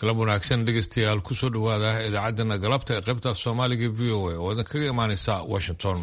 galab wanaagsan dhegeystayaal kusoo dhowaada idaacaddana galabta ee qaybta soomaaliga v o a oo idin kaga imaaneysa washington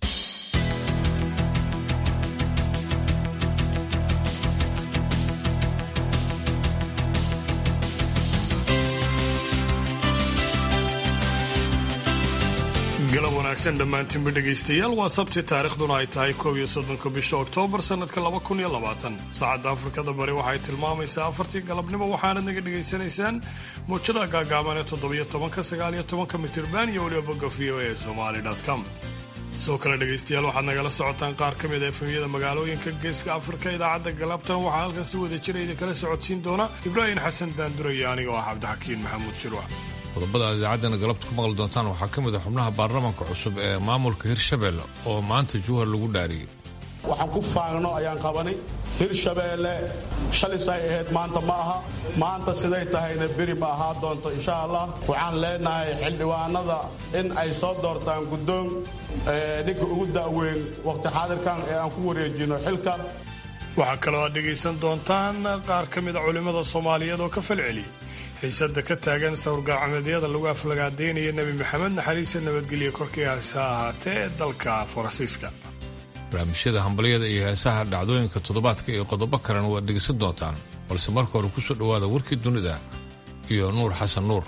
galab wanaagsan dhammaantiinba dhegaystayaal waa sabti taariikhduna ay tahay koob iyo soddonka bisha oktoobar sannadka laba kun iyo labaatan saacadda afrikada bari waxay tilmaamaysaa afartii galabnimo waxaanad naga dhegaysanaysaan muujada gaagaaban ee toddobiyo tobanka sagaal iyo tobanka mitirban iyo weliba bogga v o a somali com sidoo kale dhegaystayaal waxaad nagala socotaan qaar ka mid a efemyada magaalooyinka geeska afrika idaacadda galabtan waxaa halkan si wada jira idinkala socodsiin doona ibraahim xasan daanduraya aniga oo ah cabdixakiin maxamuud shirwac qodobada aad idaacaddana galabta ku maqli doontaan waxaa ka mid a xubnaha baarlamaanka cusub ee maamulka hirshabelle oo maanta juhar lagu dhaariyey waxaan ku faagno ayaan qabanay hirshabeelle shalisay ahayd maanta ma aha maanta siday tahayna beri ma ahaa doonto insha allah waxaan leenahay xildhibaanada in ay soo doortaan guddoon ninka ugu da'weyn waqti xaadirkan ee aan ku wareejino xilka waxaa kaloo aad dhegaysan doontaan qaar ka mida culimmada soomaaliyeed oo ka falceliyey xiisada ka taagan sawirgaacameedyada lagu aflagaadeynaya nebi maxamed naxariista nabadgelya korkiihaase ahaatee ee dalka faransiiska barnaamijyada hambalyada iyo heesaha dhacdooyinka toddobaadka iyo qodobo kalena waad dhegaysan doontaan balse marka hore kusoo dhowaada warkii dunida iyo nuur xasan nuur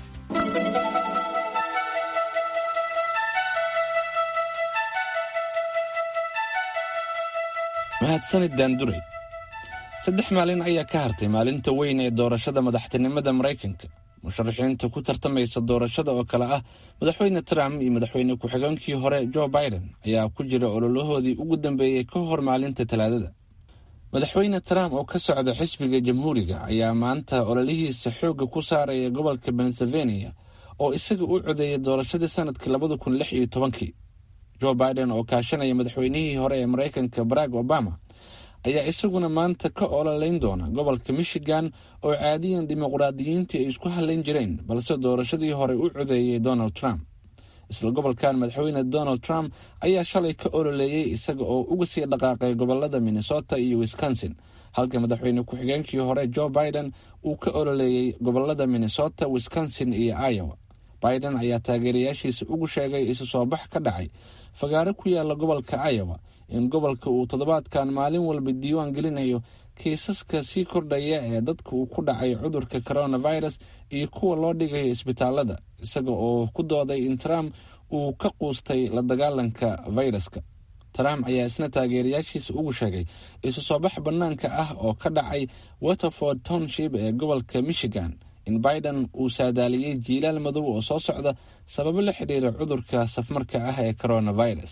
mahadsanid daanduray saddex maalin ayaa ka hartay maalinta weyn ee doorashada madaxtinimada maraykanka musharaxiinta ku tartamaysa doorashada oo kale ah madaxweyne trump iyo madaxweyne ku-xigeenkii hore jo biden ayaa ku jira ololahoodii ugu dambeeyey ka hor maalinta talaadada madaxweyne trump oo ka socda xisbiga jamhuuriga ayaa maanta ololihiisa xoogga ku saaraya gobolka pennsylvania oo isaga u codeeyay doorashadii sanadkii labada kun lix iyo tobankii jo biden oo kaashanaya madaxweynihii hore ee maraykanka barack obama ayaa isaguna maanta ka ololeyn doona gobolka michigan oo caadiyan dimuqraadiyiintii ay isku hadlayn jireen balse doorashadii hore u codeeyey donald trump isla gobolkan madaxweyne donald trump ayaa shalay ka ololeeyey isaga oo uga sii dhaqaaqay gobolada minnesota iyo wisconsin halka madaxweyne ku-xigeenkii hore jo biden uu ka ololeeyey gobolada minnesota wisconsin iyo iowa biden ayaa taageerayaashiisa ugu sheegay isu soo bax ka dhacay fagaaro ku yaala gobolka iowa in gobolka uu toddobaadkan maalin walba diiwaan gelinayo kiisaska sii kordhaya ee dadka uu ku dhacay cudurka coronavirus iyo kuwa loo dhigayo isbitaalada isaga oo ku dooday in trump uu ka quustay la dagaalanka fayraska trump ayaa isna taageerayaashiisa ugu sheegay isu soo bax bannaanka ah oo ka dhacay waterford township ee gobolka michigan in biden uu saadaaliyey jiilaal madow oo soo socda sababo la xidhiira cudurka safmarka ah ee coronavirus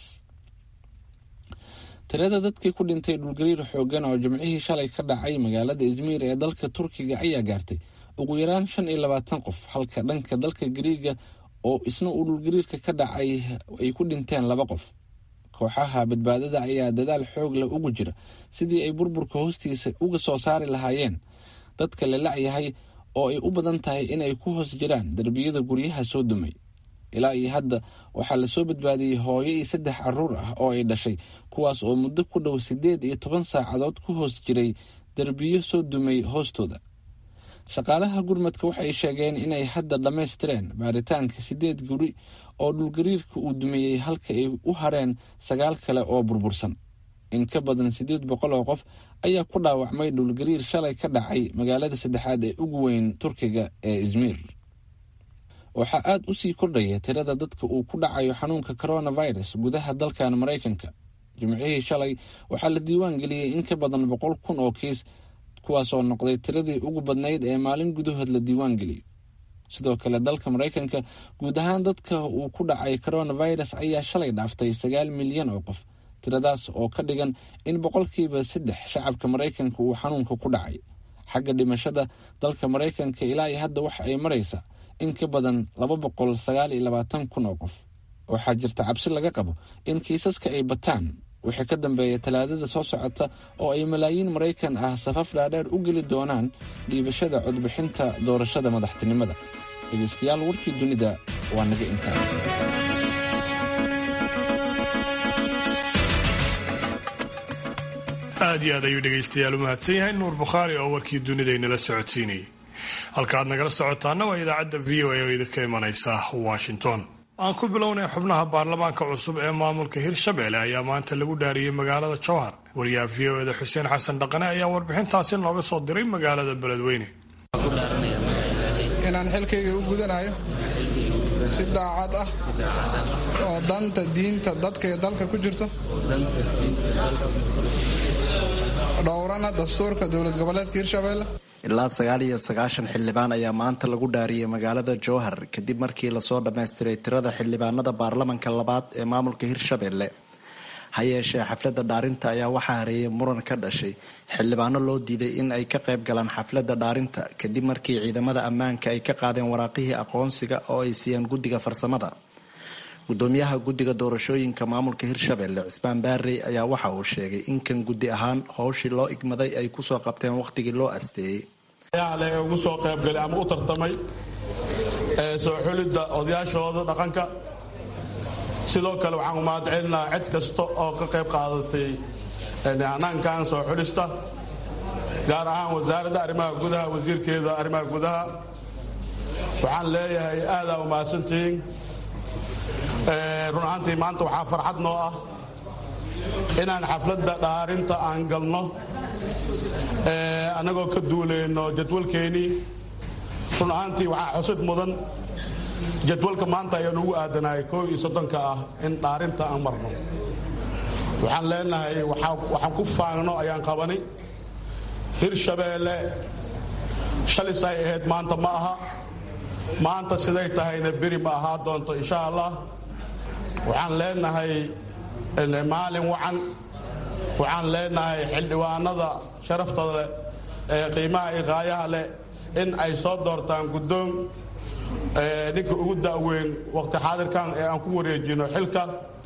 tirada dadkii ku dhintay dhulgariir xoogan oo jimcihii shalay ka dhacay magaalada izmiir ee dalka turkiga ayaa gaartay ugu yaraan shan iyo labaatan qof halka dhanka dalka gariiga oo isna uu dhulgariirka ka dhacay ay ku dhinteen laba qof kooxaha badbaadada ayaa dadaal xoog leh ugu jira sidii ay burburka hoostiisa uga soo saari lahaayeen dadka la lacyahay oo ay u badan tahay inay ku hoos jiraan derbiyada guryaha soo dumay ilaa iyo hadda waxaa lasoo badbaadiyey hooyo iyo saddex caruur ah oo ay dhashay kuwaas oo muddo ku dhow siddeed iyo toban saacadood ku hoos jiray derbiyo soo dumay hoostooda shaqaalaha gurmadka waxay sheegeen inay hadda dhammaystireen baaritaanka siddeed guri oo dhulgariirka uu dumeeyey halka ay u hareen sagaal kale oo burbursan in ka badan siddeed boqol oo qof ayaa ku dhaawacmay dhulgariir shalay ka dhacay magaalada saddexaad ee ugu weyn turkiga ee izmiir waxaa aada u sii kordhaya tirada dadka uu ku dhacayo xanuunka coronavirus gudaha dalkan maraykanka jimcihii shalay waxaa la diiwaan geliyey in ka badan boqol kun oo kiis kuwaasoo noqday tiradii ugu badnayd ee maalin gudahood la diiwaan geliyo sidoo kale dalka maraykanka guud ahaan dadka uu ku dhacay coronavirus ayaa shalay dhaaftay sagaal milyan oo qof tiradaas oo ka dhigan in boqolkiiba saddex shacabka maraykanka uu xanuunka ku dhacay xagga dhimashada dalka maraykanka ilaa iyo hadda waxa ay maraysaa in ka badan laba boqol sagaal iyo labaatan kun oo qof waxaa jirta cabsi laga qabo in kiisaska ay bataan wixii ka dambeeya talaadada soo socota oo ay malaayiin maraykan ah safaf dhaadheer u geli doonaan dhiibashada codbixinta doorashada madaxtinimada dhegeystayaal warkii dunida waa naga intaa aad iyo aad ayuu dhegaystayaal u mahadsan yahay nuur bukhaari oo warkii dunidaynala socodsiinayay halkaaad nagala socotaana waa idaacadda v o a oo idinka imanaysa washington aan ku bilownay xubnaha baarlamaanka cusub ee maamulka hirshabelle ayaa maanta lagu dhaariyey magaalada jowhar wariyaha v o eda xuseen xasan dhaqane ayaa warbixintaasi nooga soo diray magaalada beledweyne inaan xilkayga u gudanayo si daacad ah oo danta diinta dadka iyo dalka ku jirto dhowrana dastuurka dowlad goboleedka hirshabelle ilaa sagaal iyo sagaashan xildhibaan ayaa maanta lagu dhaariyey magaalada jowhar kadib markii lasoo dhammaystiray tirada xildhibaanada baarlamanka labaad ee maamulka hirshabelle ha yeeshee xafladda dhaarinta ayaa waxaa hareeyay muran ka dhashay xildhibaano loo diiday in ay ka qayb galaan xafladda dhaarinta kadib markii ciidamada ammaanka ay ka qaadeen waraaqihii aqoonsiga oo ay siiyeen guddiga farsamada gudoomiyaha guddiga doorashooyinka maamulka hirshabelle cismaan baarey ayaa waxa uu sheegay in kan guddi ahaan howshii loo igmaday ay kusoo qabteen wakhtigii loo asteeyey le ee ugu soo qaybgalay ama u tartamay ee soo xulidda odayaashooda dhaqanka sidoo kale waxaan umahad celinaha cid kasta oo ka qayb qaadatay hanaankan soo xulista gaar ahaan wasaaradda arrimaha gudaha wasiirkeeda arrimaha gudaha waxaan leeyahay aadaa umahadsantihiin run ahaantii maanta waxaa farxad noo ah inaan xafladda dhaarinta aan galno annagoo ka duulayno jadwalkeennii run ahaantii waxaa xusid mudan jadwalka maanta ayaan ugu aadanahay koob iyo soddonka ah in dhaarinta aan marno waxaan leenahay waxaan ku faangno ayaan qabanay hirshabeelle shalis ay ahayd maanta ma aha maanta siday tahayna beri ma ahaa doonto insha allah waxaan leenahay maalin wacan waxaan leenahay xildhibaanada sharaftada leh ee qiimaha iyo qaayaha leh in ay soo doortaan guddoon ninka ugu da'weyn waqti xaadirkan ee aan ku wareejino xilka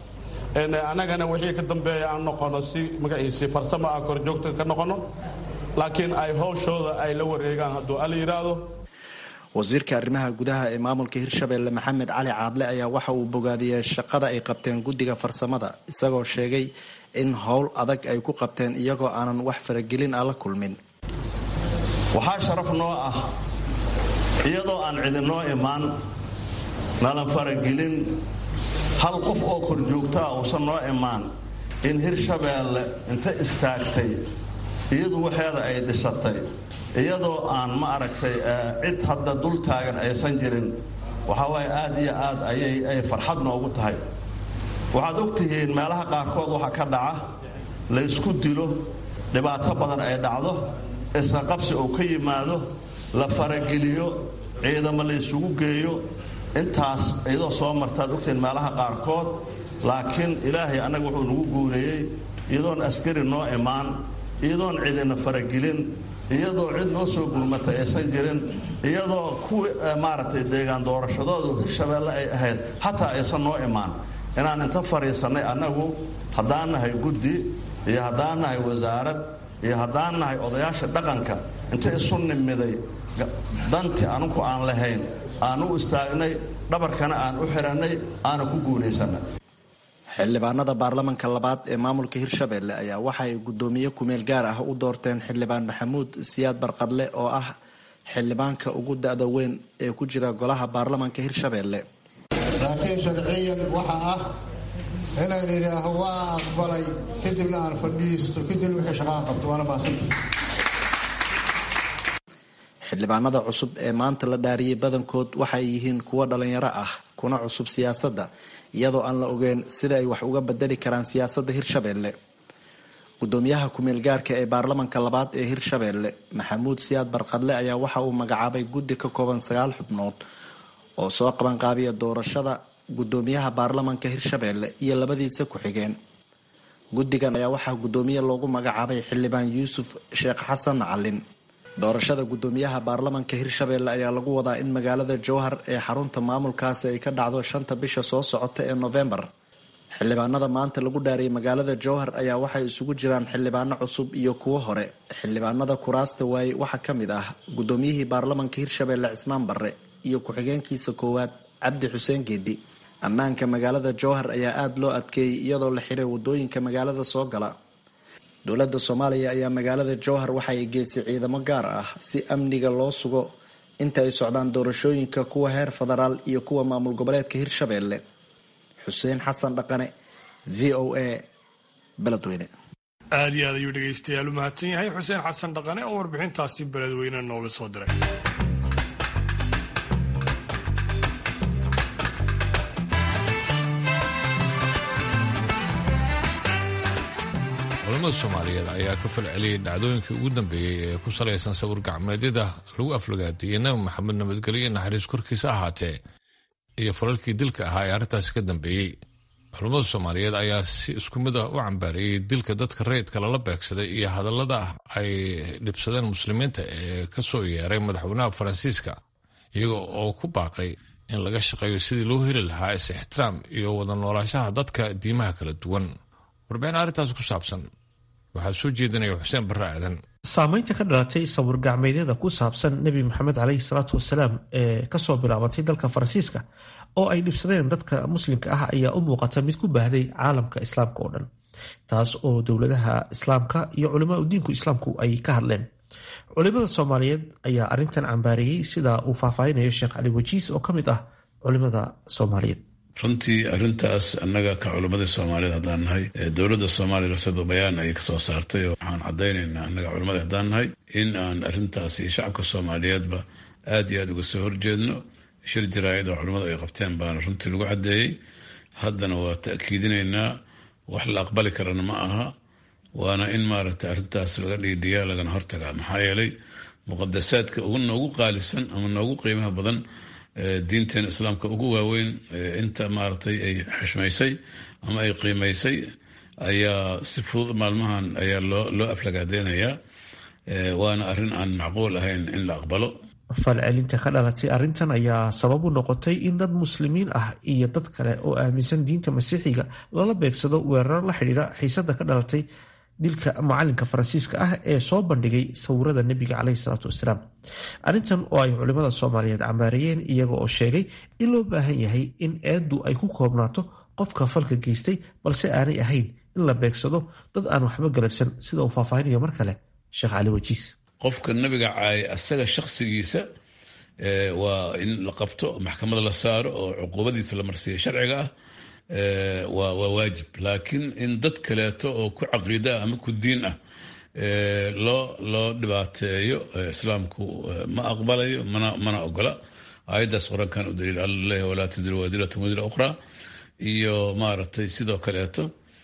annagana wixii ka dambeeya aan noqono si magaciisi farsamo ah korjoogta ka noqono laakiin ay howshooda ay la wareegaan hadduu alla yidhaahdo wasiirka arrimaha gudaha ee maamulka hirshabelle maxamed cali caadle ayaa waxa uu bogaadiyey shaqada ay qabteen guddiga farsamada isagoo sheegay in howl adag ay ku qabteen iyagoo aanan wax faragelin ah la kulmin waxaa sharaf noo ah iyadoo aan cidinoo imaan nalan faragelin hal qof oo korjoogtaa uusan noo imaan in hirshabeelle inta istaagtay iyadu waxeeda ay dhisatay iyadoo aan ma aragtay cid hadda dul taagan aysan jirin waxaa waaye aad iyo aad ayay ay farxad noogu tahay waxaad og tihiin meelaha qaarkood waxa ka dhaca laysku dilo dhibaato badan ay dhacdo isqaqabsi uu ka yimaado la farageliyo ciidamo laysugu geeyo intaas iyadoo soo martaad ogtihiin meelaha qaarkood laakiin ilaahay annaga wuxuu nagu guuleeyey iyadoon askari noo imaan iyadoon cidina faragelin iyadoo cid noo soo gurmata aysan jirin iyadoo kuwii maaragtay deegaan doorashadoodu hirshabeelle ay ahayd xataa aysan noo imaan inaan inta fadhiisannay annagu haddaan nahay guddi iyo haddaan nahay wasaarad iyo haddaan nahay odayaasha dhaqanka inta isu nimiday dantii anugu aan lahayn aan u istaagnay dhabarkana aan u xidhannay aana ku guulaysannay xildhibaanada baarlamanka labaad ee maamulka hirshabelle ayaa waxa ay guddoomiye kumeel gaar ah u doorteen xildhibaan maxamuud siyaad barqadle oo ah xildhibaanka ugu da-da weyn ee ku jira golaha baarlamanka hirshabelle laakiin sharciyan waxa ah inaan idhaaho waa aqbalay kadibna aan fadhiisto kadibna wixii shaqaan qabto waana maasanta xildhibaanada cusub ee maanta la dhaariyey badankood waxay yihiin kuwo dhalinyaro ah kuna cusub siyaasadda iyadoo aan la ogeyn sida ay wax uga bedeli karaan siyaasadda hirshabelle gudoomiyaha kumeel gaarka ee baarlamanka labaad ee hirshabelle maxamuud siyaad barqadle ayaa waxa uu magacaabay guddi ka kooban sagaal xubnood oo soo qabanqaabiya doorashada gudoomiyaha baarlamanka hirshabelle iyo labadiisa ku-xigeen guddigan ayaa waxaa gudoomiye loogu magacaabay xildhibaan yuusuf sheekh xasan macalin doorashada gudoomiyaha baarlamanka hirshabelle ayaa lagu wadaa in magaalada jowhar ee xarunta maamulkaasi ay ka dhacdo shanta bisha soo socota ee novembar xildhibaanada maanta lagu dhaariyay magaalada jowhar ayaa waxay isugu jiraan xildhibaano cusub iyo kuwo hore xildhibaanada kuraasta waaye waxaa ka mid ah gudoomiyihii baarlamanka hirshabelle cismaan barre iyo ku-xigeenkiisa koowaad cabdi xuseen geedi ammaanka magaalada jowhar ayaa aada loo adkeeyey iyadoo la xiray wadooyinka magaalada soo gala dowladda soomaaliya ayaa magaalada jowhar waxa ay geysay ciidamo gaar ah si amniga loo sugo inta ay socdaan doorashooyinka kuwa heer federaal iyo kuwa maamul goboleedka hirshabeelle xuseen xasan dhaqane v o a beledweyne aad iyo aad ayuu dhegaystayaal u mahadsan yahay xuseen xasan dhaqane oo warbixintaasi beledweyne nooga soo diray culamada soomaaliyeed ayaa ka falceliyay dhacdooyinkii ugu dambeeyey ee ku salaysan sawir gacmeedyada lagu aflagaadiyey nabi maxamed nabadgelyo iyo naxariis korkiisa ahaatee iyo falalkii dilka ahaa ee arrintaasi ka dambeeyey culammada soomaaliyeed ayaa si isku mid ah u cambaariyey dilka dadka rayidka lala beegsaday iyo hadallada ay dhibsadeen muslimiinta ee ka soo yeeray madaxweynaha faransiiska iyaga oo ku baaqay in laga shaqeeyo sidii loo heli lahaa is-ixtiraam iyo wada noolaanshaha dadka diimaha kala duwan warbixin arrintaas ku saabsan waxaa soo jeedinaya xuseen barre aadan saamaynta ka dhalatay sawir gacmeedyada ku saabsan nebi maxamed caleyhi salaatu wasalaam ee kasoo bilaabatay dalka faransiiska oo ay dhibsadeen dadka muslimka ah ayaa u muuqata mid ku baahday caalamka islaamka oo dhan taas oo dowladaha islaamka iyo culamaa udiinku islaamku ay ka hadleen culimada soomaaliyeed ayaa arrintan cambaareeyey sida uu faahfaahinayo sheekh cali wajiis oo ka mid ah culimada soomaaliyeed runtii arrintaas annaga ka culimmadii soomaaliyeed haddaan nahay dowladda soomaaliya lafteedu bayaan ayay kasoo saartay oo waxaan caddaynaynaa annaga culimmadii haddaan nahay in aan arrintaas iyo shacabka soomaaliyeedba aad iyo aad uga soo horjeedno shir jaraa'id oo culimmadu ay qabteen baana runtii lagu caddeeyey haddana waa ta'kiidinaynaa wax la aqbali karana ma aha waana in maaragtay arrintaas laga dhiidhiyaa lagana hortagaa maxaa yeelay muqadasaadka ugu noogu qaalisan ama noogu qiimaha badan diinteena islaamka ugu waaweyn inta maaragtay ay xushmaysay ama ay qiimaysay ayaa si fudud maalmahan ayaa loo loo aflagaadeynayaa waana arrin aan macquul ahayn in la aqbalo falcelinta ka dhalatay arrintan ayaa sabab u noqotay in dad muslimiin ah iyo dad kale oo aaminsan diinta masiixiga lala beegsado weeraro la xidhiidha xiisada ka dhalatay dilka macalinka faransiiska ah ee soo bandhigay sawirada nebiga caleyhi salaatu wasalaam arrintan oo ay culimada soomaaliyeed cambaareeyeen iyaga oo sheegay in loo baahan yahay in eeddu ay ku koobnaato qofka falka geystay balse aanay ahayn in la beegsado dad aan waxba galabsan sida uu faahfaahinayo mar kale sheekh cali wajiis qofka nabiga caayay asaga shakhsigiisa waa in la qabto maxkamada la saaro oo cuquubadiisa la marsiiya sharciga ah waa waajib laakiin in dad kaleeto oo ku caqiida ah ama ku diin ah loo loo dhibaateeyo islaamku ma aqbalayo mana mana ogola aayaddaas qur-aankan u daliil alla leh walaa tadiru waadiratun wadira ukhraa iyo maaragtay sidoo kaleeto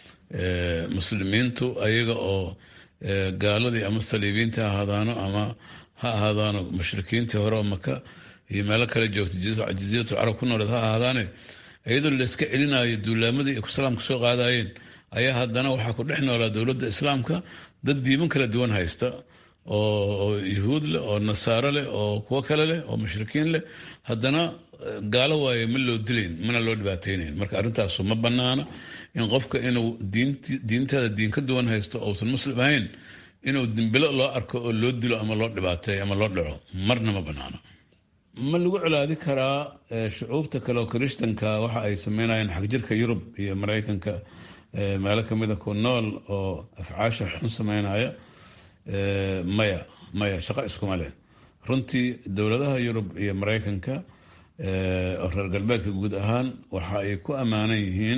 muslimiintu ayaga oo gaaladii ama saliibiinta ha ahaadaano ama ha ahaadaano mushrikiintii hore oo maka iyo meelo kale joogta jasiiratu carab ku nooleed ha ahaadaane iyadoo layska celinayo duulaamadii ay islaamka soo qaadayeen ayaa haddana waxaa ku dhex noolaa dowladda islaamka dad diiman kala duwan haysta oo yuhuud leh oo nasaaro leh oo kuwo kale leh oo mushrikiin leh haddana gaalo waaye ma loo dilayn mana loo dhibaateynayn marka arrintaasu ma banaana in qofka inuu diinteeda diin ka duwan haysto ousan muslim ahayn inuu dimbilo loo arko oo loo dilo ama loo dhibaateeyo ama loo dhaco marna ma banaana ma lagu colaadi karaa shucuubta kale oo kirishtanka waxa ay sameynayeen xagjirka yurub iyo maraykanka meelo kamida ku nool oo afcaasha xun sameynaya maya maya shaqo iskuma leh runtii dowladaha yurub iyo maraykanka oo reer galbeedka guud ahaan waxa ay ku ammaanan yihiin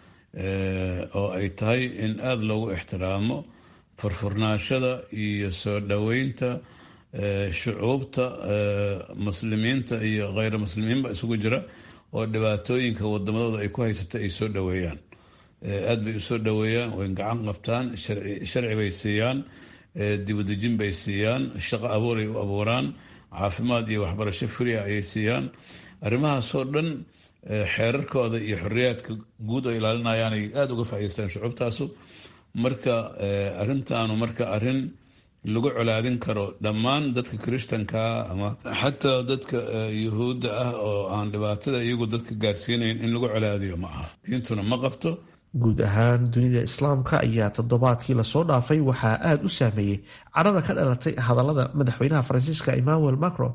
oo ay tahay in aada loogu ixtiraamo furfurnaashada iyo soo dhoweynta shucuubta muslimiinta iyo kheyra muslimiinba isugu jira oo dhibaatooyinka wadamadooda ay ku haysata ay soo dhoweeyaan aada bay usoo dhoweeyaan way gacan qabtaan sharci bay siiyaan dibadejin bay siiyaan shaqo abuuray u abuuraan caafimaad iyo waxbarasho fria ayay siiyaan arrimahaasoo dhan xeerarkooda iyo xoriyaadka guud oo ilaalinayaan ay aada uga faa'idaystaan shucuubtaasu marka arrintaanu marka arrin lagu colaadin karo dhammaan dadka kirishtankaa ama xataa dadka yuhuudda ah oo aan dhibaatada iyagu dadka gaarsiinayn in lagu colaadiyo ma aha diintuna ma qabto guud ahaan dunida islaamka ayaa toddobaadkii lasoo dhaafay waxaa aada u saameeyey cadhada ka dhalatay hadallada madaxweynaha faransiiska emmanuel macron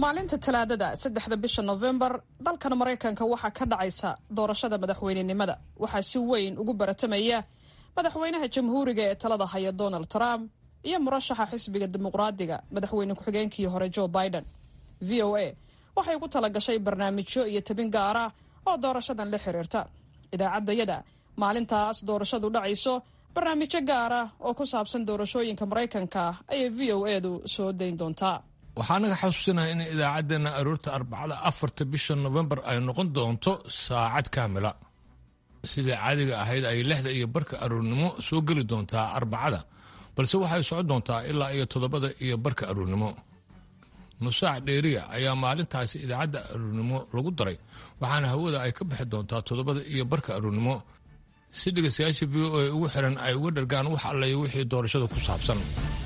maalinta talaadada saddexda bisha nofembar dalkan maraykanka waxaa ka dhacaysa doorashada madaxweynenimada waxaa si weyn ugu baratamaya madaxweynaha jamhuuriga ee talada haya donald trump iyo murashaxa xisbiga dimuqraadiga madaxweyne ku-xigeenkii hore joe biden v o a waxay ugu talagashay barnaamijyo iyo tabin gaara oo doorashadan la xiriirta idaacaddayada maalintaas doorashadu dhacayso barnaamijyo gaara oo ku saabsan doorashooyinka maraykanka ayay v o edu soo dayn doontaa waxaa naga xasuusinaha in idaacaddeenna aroorta arbacada afarta bisha nofembar ay noqon doonto saacad kaamila sidai caadiga ahayd ay lixda iyo barka aroornimo soo geli doontaa arbacada balse waxay socon doontaa ilaa iyo toddobada iyo barka aroornimo nusaac dheeriya ayaa maalintaasi idaacadda aroornimo lagu daray waxaana hawada ay ka bixi doontaa toddobada iyo barka aroornimo si dhegaystayaasha v o a ugu xiran ay uga dhargaan wax allayo wixii doorashada ku saabsan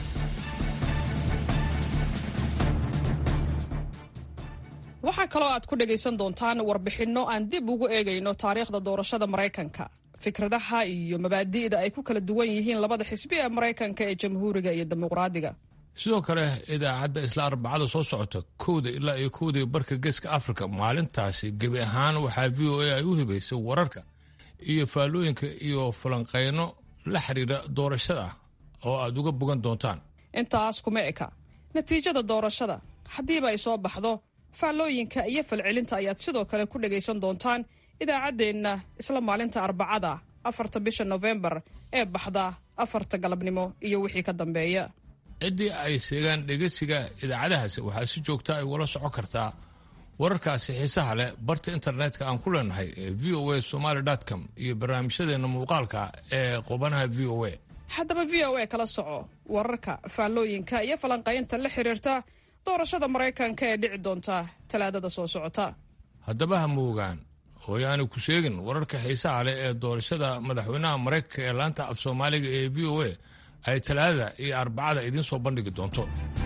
waxaa kaloo aad ku dhagaysan doontaan warbixinno aan dib ugu eegayno taariikhda doorashada maraykanka fikradaha iyo mabaadi'da ay ku kala duwan yihiin labada xisbi ee maraykanka ee jamhuuriga iyo dimuqraadiga sidoo kale idaacadda isla arbacada soo socota kowda ilaa iyo kowda barka geeska afrika maalintaasi gebi ahaan waxaa v o a ay u hibaysay wararka iyo faallooyinka iyo falanqayno la xiriira doorashada oo aad uga bogan doontaan intaas kuma eka natiijada doorashada haddiiba ay soo baxdo faallooyinka iyo falcelinta ayaad sidoo kale ku dhagaysan doontaan idaacaddeenna isla maalinta arbacada afarta bisha nofembar ee baxda afarta galabnimo iyo wixii ka dambeeya ciddii ay seegaan dhegeysiga idaacadahaasi waxaa si joogta ay ula socon kartaa wararkaasi xiisaha leh barta internetka aan ku leenahay ee v o a somaly com iyo barnaamijyadeenna muuqaalka ee qubanaha v o a haddaba v o a kala soco wararka faallooyinka iyo falanqaynta la xiriirta doorashada maraykanka ee dhici doonta talaadada soo socota haddaba ha moogaan hooyaani ku sheegin wararka xiisaha leh ee doorashada madaxweynaha maraykanka ee laanta af soomaaliga ee v o a ay talaadada iyo arbacada idiin soo bandhigi doonto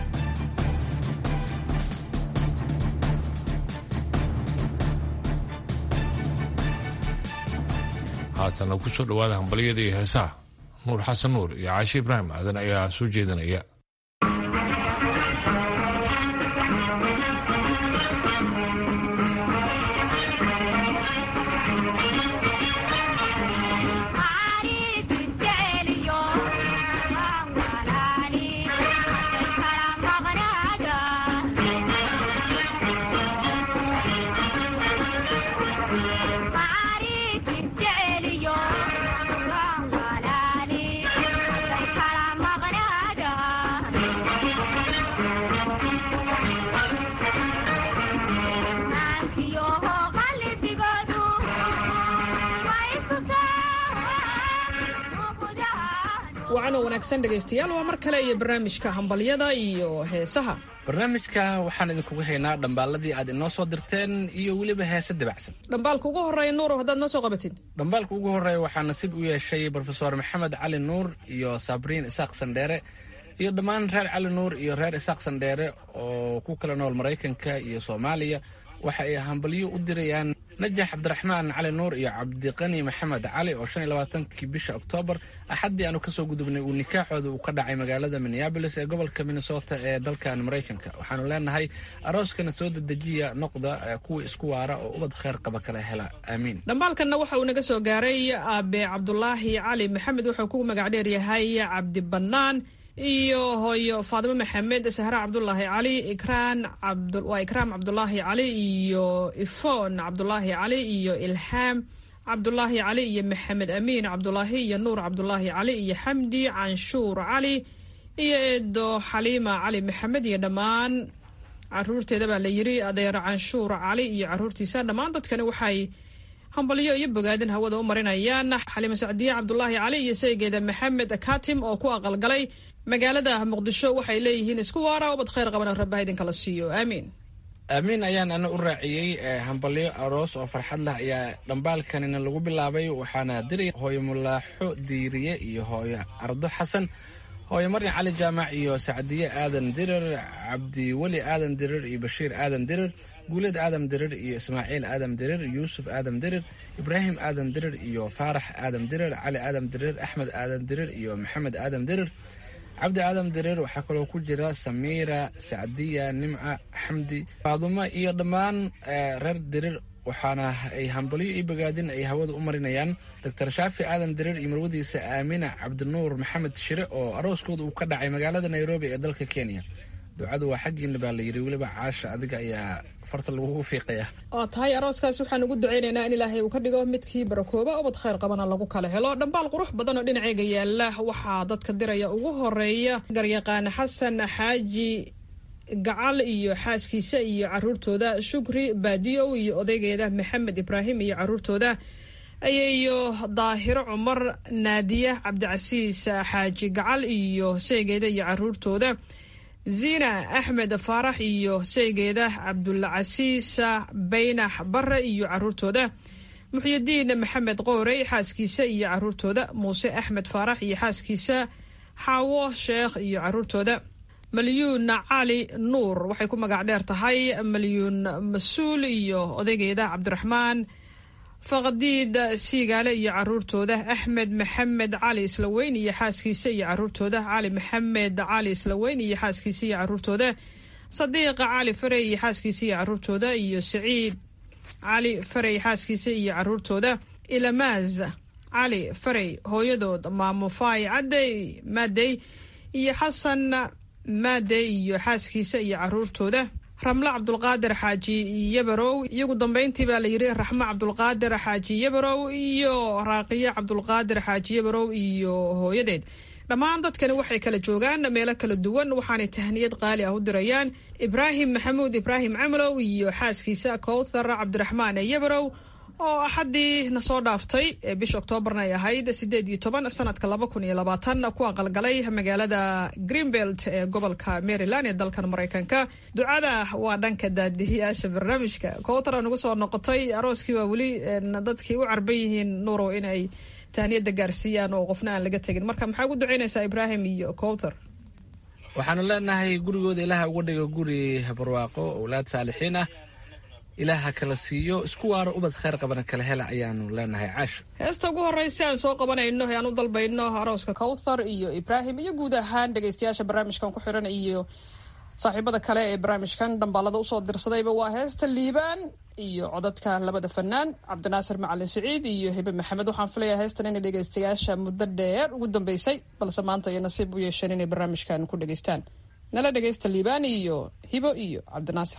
haatana ku soo dhowaada hambalyada iyo heesaha nuur xasan nuur iyo caashi ibraahim aadan ayaa soo jeedinaya wacan oo wanaagsan dhegaystayaal waa mar kale iyo barnaamijka hambalyada iyo heesaha barnaamijka waxaan idinkugu haynaa dhambaaladii aad inoo soo dirteen iyo weliba heese dabacsan dhambaalka ugu horreeya nuuro haddaad noo soo qabatid dhambaalka ugu horreeya waxaa nasiib u yeeshay brofesor maxamed cali nuur iyo sabriin isaaq sandheere iyo dhammaan reer cali nuur iyo reer isaaq sandheere oo ku kala nool maraykanka iyo soomaaliya waxa ay hambalyo u dirayaan najax cabdiraxmaan cali nuur iyo cabdiqani maxamed cali oo shan iyo labaatankii bisha oktoobar axaddii aanu kasoo gudubnay uu nikaaxooda uu ka dhacay magaalada minneabolis ee gobolka minnesota ee dalkan maraykanka waxaanu leenahay arooskana soo dedejiya noqda kuwa isku waara oo ubad kheyr qaba kala hela aamiin dhambaalkanna waxa uu naga soo gaaray aabe cabdulaahi cali maxamed wuxuu ku magac dheer yahay cabdi bannaan iyo hooyo faadimo maxamed sahre cabdulaahi cali ikraan waa ikraam cabdulaahi cali iyo ifon cabdulaahi cali iyo ilhaam cabdulaahi cali iyo maxamed amiin cabdulaahi iyo nuur cabdulaahi cali iyo xamdi canshuur cali iyo eedo xaliima cali maxamed iyo dhammaan caruurteeda baa la yiri adeer canshuur cali iyo caruurtiisa dhammaan dadkani waxay hambalyo iyo bogaadin hawada u marinayaan xaliima sacdiye cabdulaahi cali iyo saygeeda maxamed katim oo ku aqalgalay magaalada muqdisho waxay leeyihiin isku waara ubad khayr qabana rabbaha idinkala siiyo aamiin aamiin ayaan ana u raaciyey hambalyo aroos oo farxad leh ayaa dhambaalkanina lagu bilaabay waxaana diray hooyo mulaaxo diiriye iyo hooyo ardo xasan hooyo maryan cali jaamac iyo sacdiye aadan dirir cabdiweli aadan dirir iyo bashiir aadan dirir guuled aadam dirir iyo ismaaciil aadam dirir yuusuf aadam dirir ibraahim aadam dirir iyo faarax aadam dirir cali aadam dirir axmed aadam dirir iyo maxamed aadam dirir cabdi aadam dareer waxaa kaloo ku jira samiira sacdiya nimca xamdi faadumo iyo dhammaan reer dareer waxaana ay hambalyo iyo bogaadin ay hawada u marinayaan doctor shaafi aadan dareer iyo marwadiisa aamina cabdinuur maxamed shire oo arooskooda uu ka dhacay magaalada nairobi ee dalka kenya ducadu waa xaggiina baa la yidhi weliba caasha adiga ayaa farta lagugu fiiqaya oo tahay arooskaas waxaan ugu ducaynaynaa in ilaahay uu ka dhigo midkii barakooba ubad khayr qabana lagu kala helo dhambaal qurux badan oo dhinaceyga yaala waxaa dadka diraya ugu horeeya garyaqaan xasan xaaji gacal iyo xaaskiisa iyo caruurtooda shukri baadiyow iyo odaygeeda maxamed ibraahim iyo caruurtooda ayayo daahiro cumar naadiya cabdicasiis xaaji gacal iyo sheegeeda iyo caruurtooda ziina axmed faarax iyo sheygeeda cabdulcasiis baynax bare iyo caruurtooda muxyidiin maxamed qoorey xaaskiisa iyo caruurtooda muuse axmed faarax iyo xaaskiisa xaawo sheekh iyo caruurtooda malyuun cali nuur waxay ku magac dheer tahay malyuun mas-uul iyo odaygeeda cabdiraxmaan faqdiid siigaale iyo caruurtooda axmed maxamed cali islaweyn iyo xaaskiisa iyo caruurtooda cali maxamed cali islaweyn iyo xaaskiisa iyo caruurtooda sadiiqa cali farey iyo xaaskiisa iyo caruurtooda iyo saciid cali farey xaaskiisa iyo caruurtooda ilamaaz cali farey hooyadood maamufay cadey maadey iyo xasan maadey iyo xaaskiisa iyo caruurtooda ramle cabdulqaadir xaaji yabarow iyagu dambeyntii baa la yidhi raxmo cabdulqaadir xaaji yabarow iyo raaqiye cabdulqaadir xaaji yabarow iyo hooyadeed dhammaan dadkani waxay kala joogaan meelo kala duwan waxaanay tahniyad qaali ah u dirayaan ibraahim maxamuud ibraahim camalow iyo xaaskiisa kowthar cabdiraxmaan yabarow oo axaddii na soo dhaaftay ee bisha oktoobarna ay ahayd sideed iyo toban sanadka laba kun iyo labaatan ku aqalgalay magaalada greenbelt ee gobolka maryland ee dalkan maraykanka ducada waa dhanka daadihiyaasha barnaamijka kowtara nagu soo noqotay arooskii waa weli dadkii u carban yihiin nuurow inay tahniyada gaarsiiyaan oo qofna aan laga tegin marka maxaa ugu ducaynaysaa ibraahim iyo kowthar waxaanu leenahay gurigooda ilaaha uga dhigo guri barwaaqo owlaad saalixiin ah ilaaha kala siiyo isku waaro ubad khayr qabana kala hela ayaanu leenahay caasha heesta ugu horreysa aan soo qabanayno ee aan u dalbayno arooska kowthar iyo ibraahim iyo guud ahaan dhegeystayaasha barnaamijkan ku xiran iyo saaxiibada kale ee barnaamijkan dhambaalada usoo dirsadayba waa heesta liibaan iyo codadka labada fanaan cabdinaasir macalin siciid iyo hibe maxamed waxaan filayaa heestan inay dhegeystayaasha muddo dheer ugu dambeysay balse maanta ay nasiib u yeesheen inay barnaamijkan ku dhegeystaan nala dhegeysta liibaan iyo hibo iyo cabdinaasir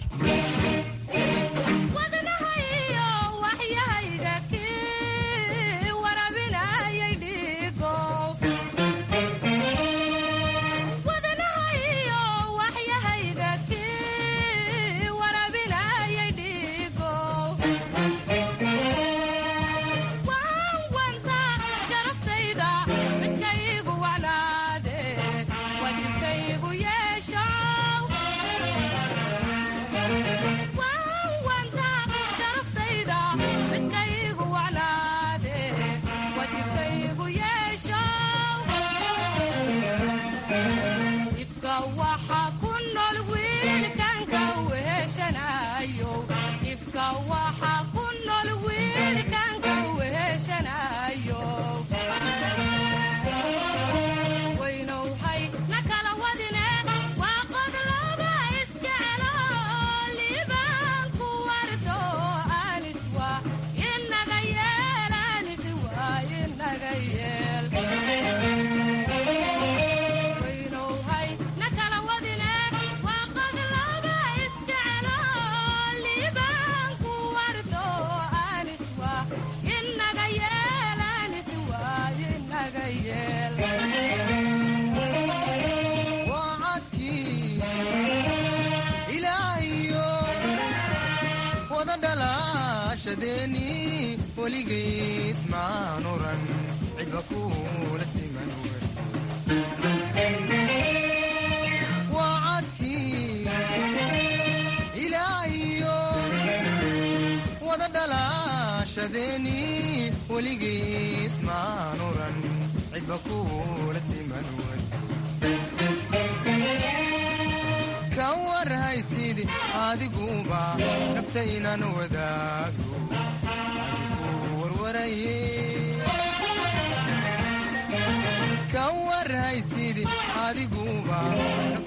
ka warhaysid adigu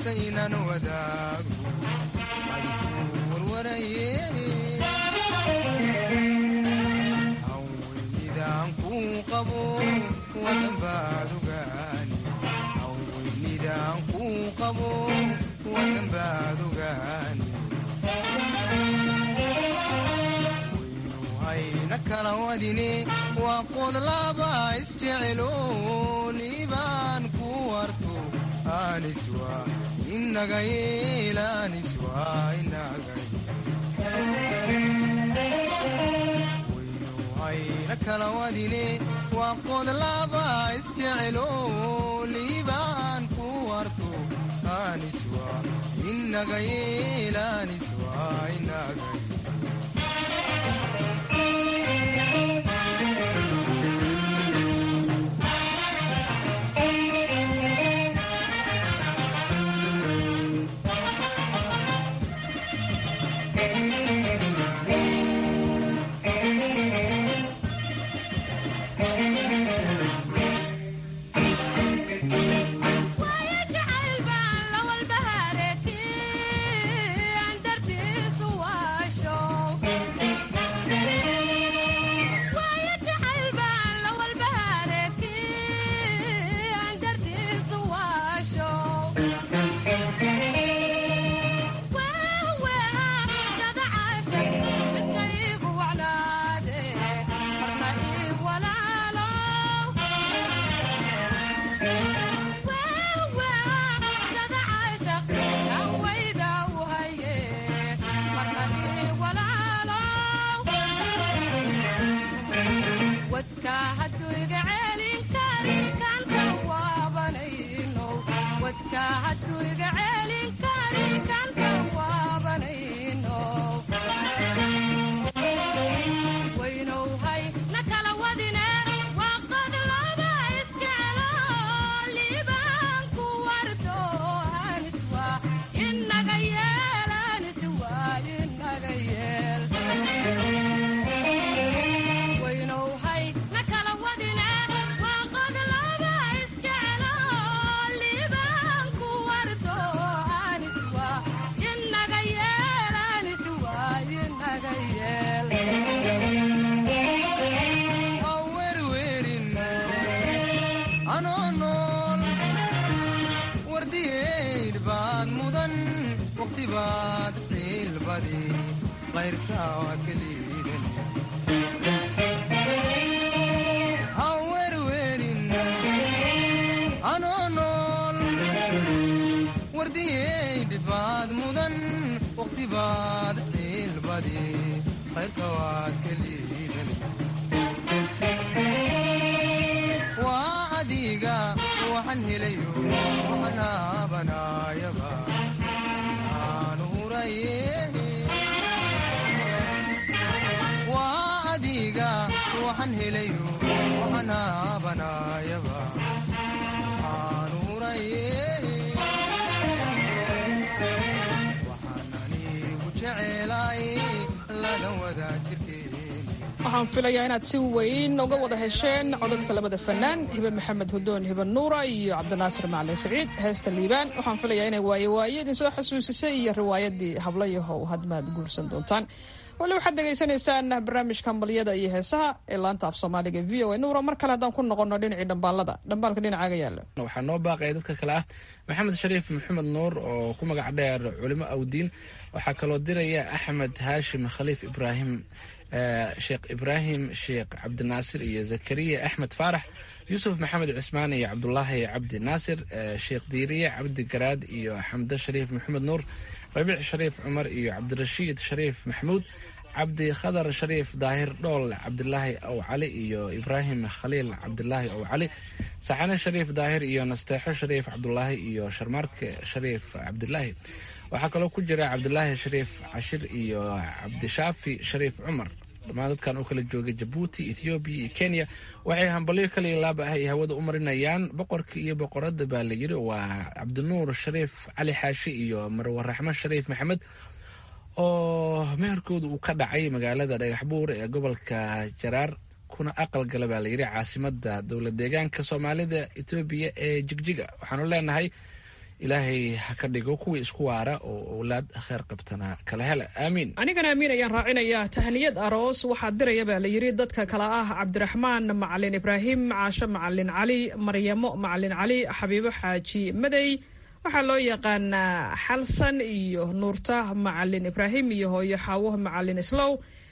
nafsaynan wadaago warwaraye haweynidaan kuu qabo wadanbaad ogaani haweynidaan kuu qabo wadanbaad ogaani waynuhayna kala wadine waa qodlaba isjecelo liibaan ku warto aniswa inaga yeel aniswa inaga waynuhayna kala wadine waa qodlaba isjecelo liibaan ku warto aniswa inaga yeel aniswa inaga waxaan filayaa inaad si weyn uga wada hesheen codadka labada fanaan hibe maxamed hudoon hibe nuura iyo cabdinaasir macalin saciid heesta liibaan waxaan filayaa inay waaye waaye idinsoo xasuusisay iyo riwaayadii hablayahow hadmaad guursan doontaan wali waxaad dhegaysanaysaan barnaamijka hambalyada iyo heesaha ee laanta af soomaaliga v o a nuura mar kale haddaan ku noqono dhinacii dhambaalada dhambaalka dhinacaaga yaala waxaa noo baaqaya dadka kale ah maxamed shariif maxamed nuur oo ku magac dheer culimo awdiin waxaa kaloo diraya axmed haashim khaliif ibraahim sheekh ibraahim sheekh cabdinaasir iyo zakariya axmed faarax yuusuf maxamed cismaan iyo cabdulaahi cabdi naasir sheekh diiriye cabdi garaad iyo xamde shariif maxamed nuur rabiic shariif cumar iyo cabdirashiid shariif maxamuud cabdi khadar shariif daahir dhool cabdilaahi ow cali iyo ibraahim khaliil cabdilaahi ow cali saxane shariif daahir iyo nasteexo shariif cabdulaahi iyo sharmaarke shariif cabdilaahi waxaa kaloo ku jira cabdilaahi shariif cashir iyo cabdishaafi shariif cumar dhammaan dadkan oo kala jooga jabuuti ethoobiya iyo kenya waxay hambalyo kaliya laab ah ay hawada u marinayaan boqorka iyo boqorada baa la yidhi waa cabdinuur shariif cali xaashi iyo marwe raxmo shariif maxamed oo meherkooda uu ka dhacay magaalada dhagaxbuur ee gobolka jaraar kuna aqal gala baa layidhi caasimada dowlad deegaanka soomaalida etoobiya ee jigjiga waxaanu leenahay ilaahay ha ka dhigo kuwii isku waara oo owlaad kheer qabtana kala hela aamiin anigana amiin ayaan raacinayaa tahniyad aroos waxaa diraya baa la yidhi dadka kale ah cabdiraxmaan macalin ibraahim caasho macalin cali maryamo macalin cali xabiibo xaaji madey waxaa loo yaqaanaa xalsan iyo nuurta macalin ibraahim iyo hooyo xaawo macalin islow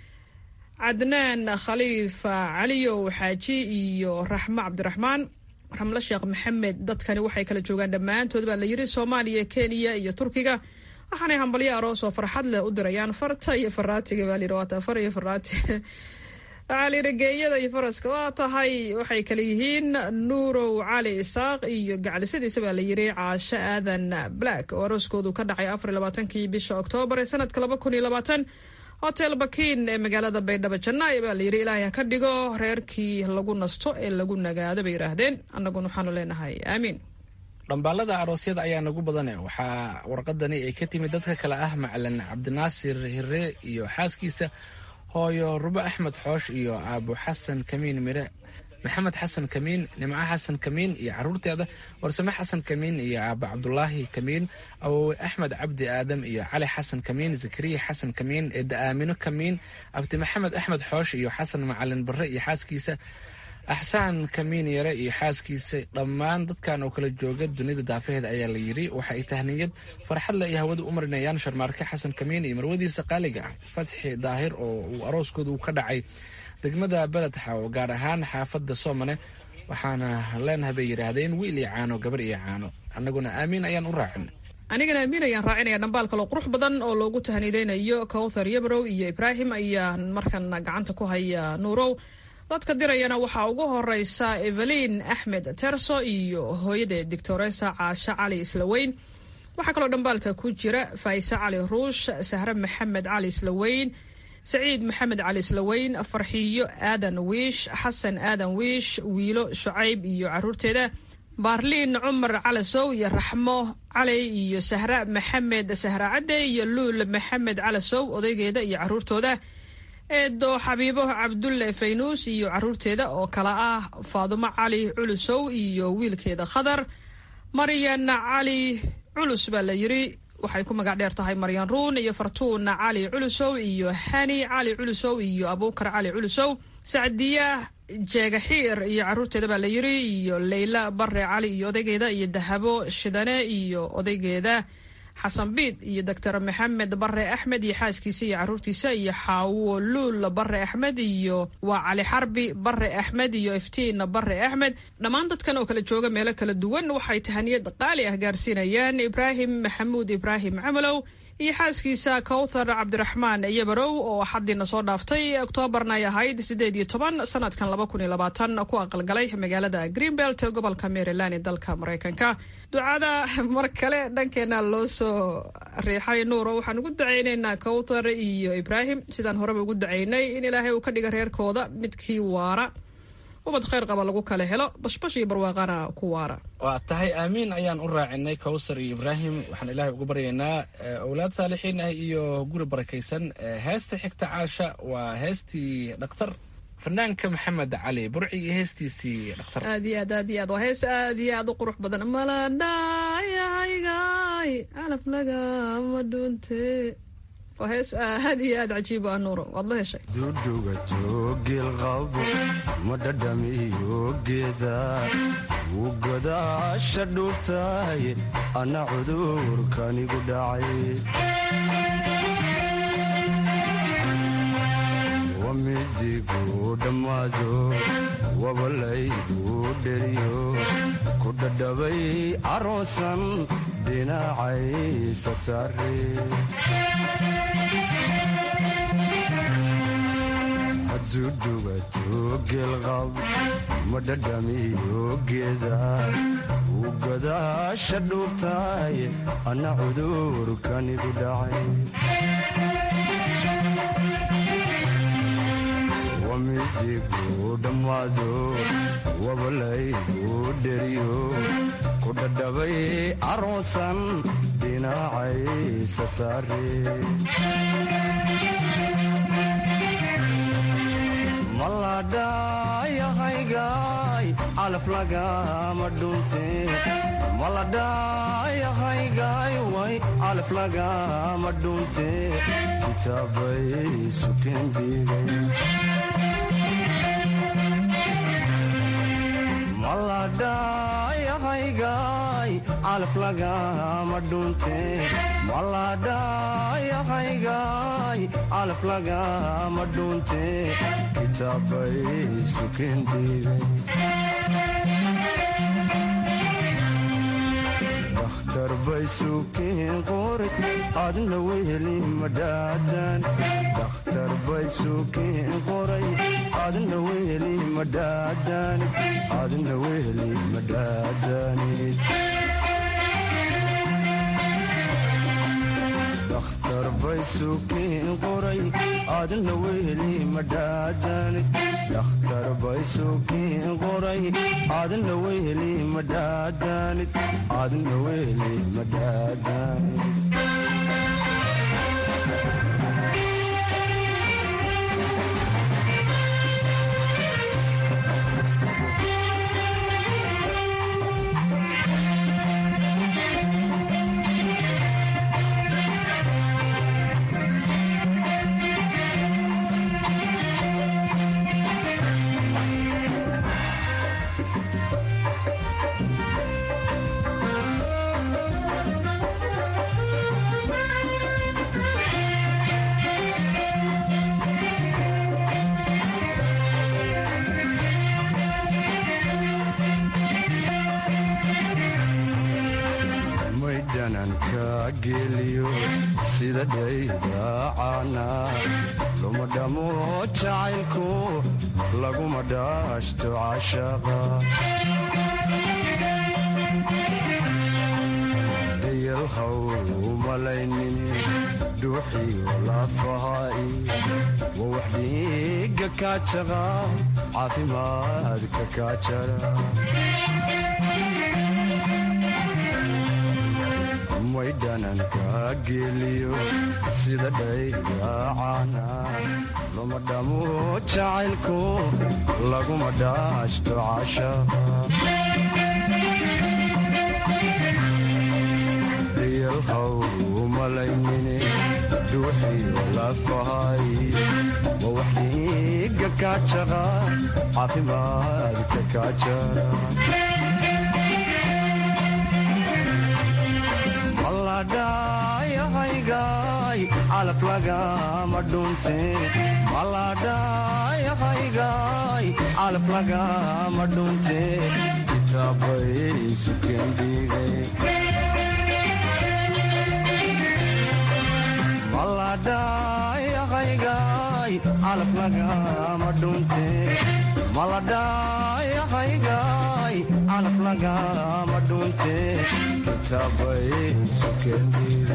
cadnaan khaliifa caliyow xaaji iyo raxmo cabdiraxmaan ramle sheekh maxamed dadkani waxay kala joogaan dhammaantood baa la yidhi soomaaliya kenya iyo turkiga waxaanay hambalyo aroos oo farxad leh u dirayaan farta iyo faraatiga baa layidhi waata far iyo faraati waxaa layidhi geeyada iyo faraska waa tahay waxay kala yihiin nuurow cali isaaq iyo gaclisadiisa baa la yidhi caasho aadan black oo arooskoodu ka dhacay afar iyo labaatankii bisha oktoobar ee sanadka laba kun iyo labaatan hotel bakiin ee magaalada baydhabo janaayo baa layidhi ilaahay ha ka dhigo reerkii lagu nasto ee lagu nagaado bay yidhaahdeen annaguna waxaanu leenahay aamiin dhambaalada aroosyada ayaa nagu badane waxaa warqadani ay ka timid dadka kale ah macalin cabdinaasir hire iyo xaaskiisa hooyo rubo axmed xoosh iyo aabo xasan kamiin mire maxamed xasan kamiin nimco xasan kamiin iyo caruurteeda warsame xasan kamiin iyo aaba cabdulaahi kamiin awowe axmed cabdi aadam iyo cali xasan kamiin zakariya xasan kamiin eedda aamino kamiin abdi maxamed axmed xoosh iyo xasan macalin barre iyo xaaskiisa axsaan kamiin yare iyo xaaskiisa dhammaan dadkan oo kala jooga dunida daafaheeda ayaa la yidhi waxa ay tahniyad farxad le ay hawada u marinayaan sharmaarke xasan kamiin iyo marwadiisa qaaliga ah fatxi daahir oo uu arooskooda uu ka dhacay degmada beledxa oo gaar ahaan xaafadda soomane waxaana leenahay bay yidhaahdeen wiil iyo caano gabar iyo caano annaguna aamiin ayaan u raacin anigana amiin ayaan raacinaya dhambaal kaloo qurux badan oo loogu tahanideynayo kowthar yabrow iyo ibraahim ayaan markan gacanta ku haya nuurow dadka dirayana waxaa ugu horeysa evelin axmed terso iyo hooyadeed doctoresa caasho cali islaweyn waxaa kaloo dhambaalka ku jira faise cali ruush sahre maxamed cali islaweyn saciid maxamed cali islaweyn farxiyo aadan wiish xasan aadan wiish wiilo shucayb iyo caruurteeda baarliin cumar calasow iyo raxmo cali iyo sahra maxamed sahra cadde iyo luul maxamed calasow odaygeeda iyo caruurtooda eedo xabiibo cabdulle faynuus iyo caruurteeda oo kale ah faadumo cali culusow iyo wiilkeeda khadar maryan cali culus baa la yidhi waxay ku magac dheer tahay maryan ruun iyo fartuun cali culusow iyo hani cali culusow iyo abuukar cali culusow sacdiya jeegaxiir iyo caruurteeda baa la yidhi iyo leyla bare cali iyo odaygeeda iyo dahabo shidane iyo odaygeeda xasan biid iyo doctor maxamed bare axmed iyo xaaskiisa iyo caruurtiisa iyo xaawo luul bare axmed iyo waa cali xarbi bare axmed iyo iftiin bare axmed dhammaan dadkan oo kala jooga meelo kala duwan waxay tahaniyad qaali ah gaarsiinayaan ibraahim maxamuud ibraahim camalow iyo xaaskiisa kowthar cabdiraxmaan yabarow oo xaddiina soo dhaaftay oktoobarna ay ahayd siddeed iyo toban sanadkan laba kun iyo labaatan ku aqalgalay magaalada greenbelt ee gobolka maryland ee dalka maraykanka ducada mar kale dhankeena loo soo riixay nuuro waxaan ugu dacaynaynaa kowthar iyo ibraahim sidaan horeba ugu dacaynay in ilaahay uu ka dhiga reerkooda midkii waara ubad khayr qaba lagu kala helo bashbash iyo barwaaqana ku waara waa tahay aamiin ayaan u raacinay kowsar iyo ibraahim waxaan ilaahay ugu baryaynaa owlaad saalixiin ah iyo guri barakaysan heesta xigta caasha waa heestii dhakhtar fanaanka maxamed cali burci iyo heestiisii dhakhtar aad iyo aad aad iyo aad waa hees aad iyo aad u qurux badan maladhayahaygaay calaf lagama dhuunte waa hees aad iyo aad cajiib ah nuuro waad la heshay dudugato geelqabo ma dhadhamiyo geeda wuu godaasha dhuubtahay anna cudurkanigu dhacay wamizigu dhammaado wabalaygu dheriyo ku dhadhabay caroosan dhinacaysa saare dudugato geelqab ma dhadhamiyo geeda wuu godaasha dhuubtahay anna cudurkanigu dhacay wamizigu dhammaado wabalaygu dheriyo ku dhadhabay caroosan dhinacaysa saare maladhayahaygaay calaf lagama dhunte maladhayahaygaay way calaf lagama dhunte kitaabay sukeen dhiigay maladhayahaygaay calaf lagama dhunte maladhayahaygaay calaf lagama dhunte kitaabay sukeen dhiigay dakhtar bay sukeen qoray adna weheli madhaadan dakhtar bay sukeen qoray adna weheli madhaadanid adna weheli madhaadanid dakhtar bay sukeen qoray adna weheli madhaadanid dakhtar bay sukeen qoray adna weheli madhaadanid adna weheli madhaadanid maydhananka geliyo sida dhaydaacana luma dhamo jacaylku laguma dhaashto cashaqa dayalhaw umalaynin dhuuxiyo lafahaai wa wax dhiiga kaajaqa caafimaadka kaajara maydhananka geliyo sida dhaydaacana luma dhamo jacaylku laguma dhaashto cashaqa dayalhaw umalaynine dhuuxiyo lafahay wa wax dhiiga kaajaqa caafimaadka kaajara maladhayahaygaay calaf lagama dhunte maladhayahaygaay calaf lagama dhunte kitaabay sukeen dhiigay maladhayahaygaay calaf lagama dhunte maladhayahaygaay calaf lagama dhunte kitaabay sukeen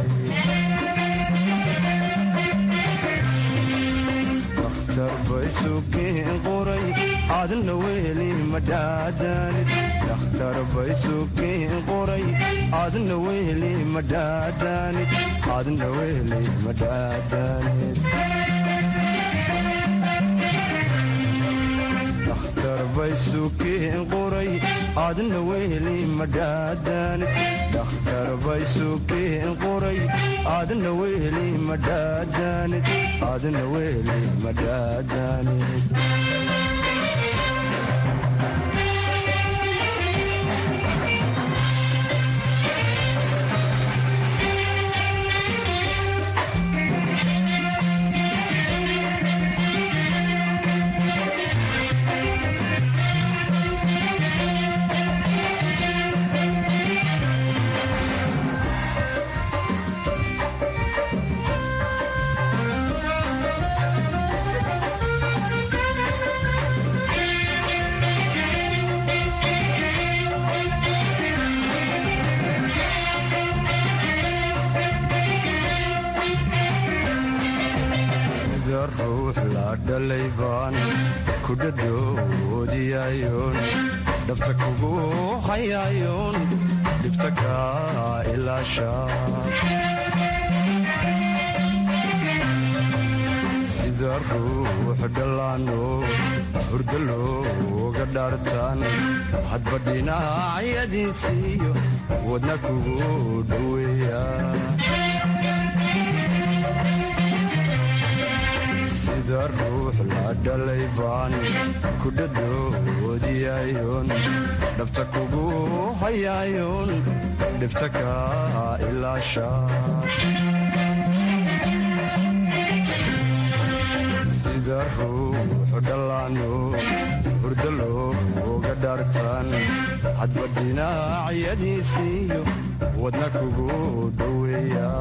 dakhtar bay sukeen qoray adna weheli madhaadanid dakhtar bay sukeen qoray adna weheli madhaadanid adna weheli madhaadanid dakhtar bay sukeen qoray adna weheli madhaadanid dakhtar bay sukeen qoray adna weheli madhaadanid adna weheli madhaadanid sida ruux la dhalay baan ku dhadhoodiyayoon dhabta kugu hayayoon dhibta kaa ilaasha sida ruux dhallaano hurdo looga dhaartaan hadba dhinacyadiisiiyo wadna kugu dhoweeya sida ruux la dhalay baan ku dhadhoodiyayoon dhabta kugu hayaayoon dhibta ka ilaasha sida ruux dhallaano hurdo looga dhaartaan hadba dhinacyadiisiiyo wadna kugu dhoweeya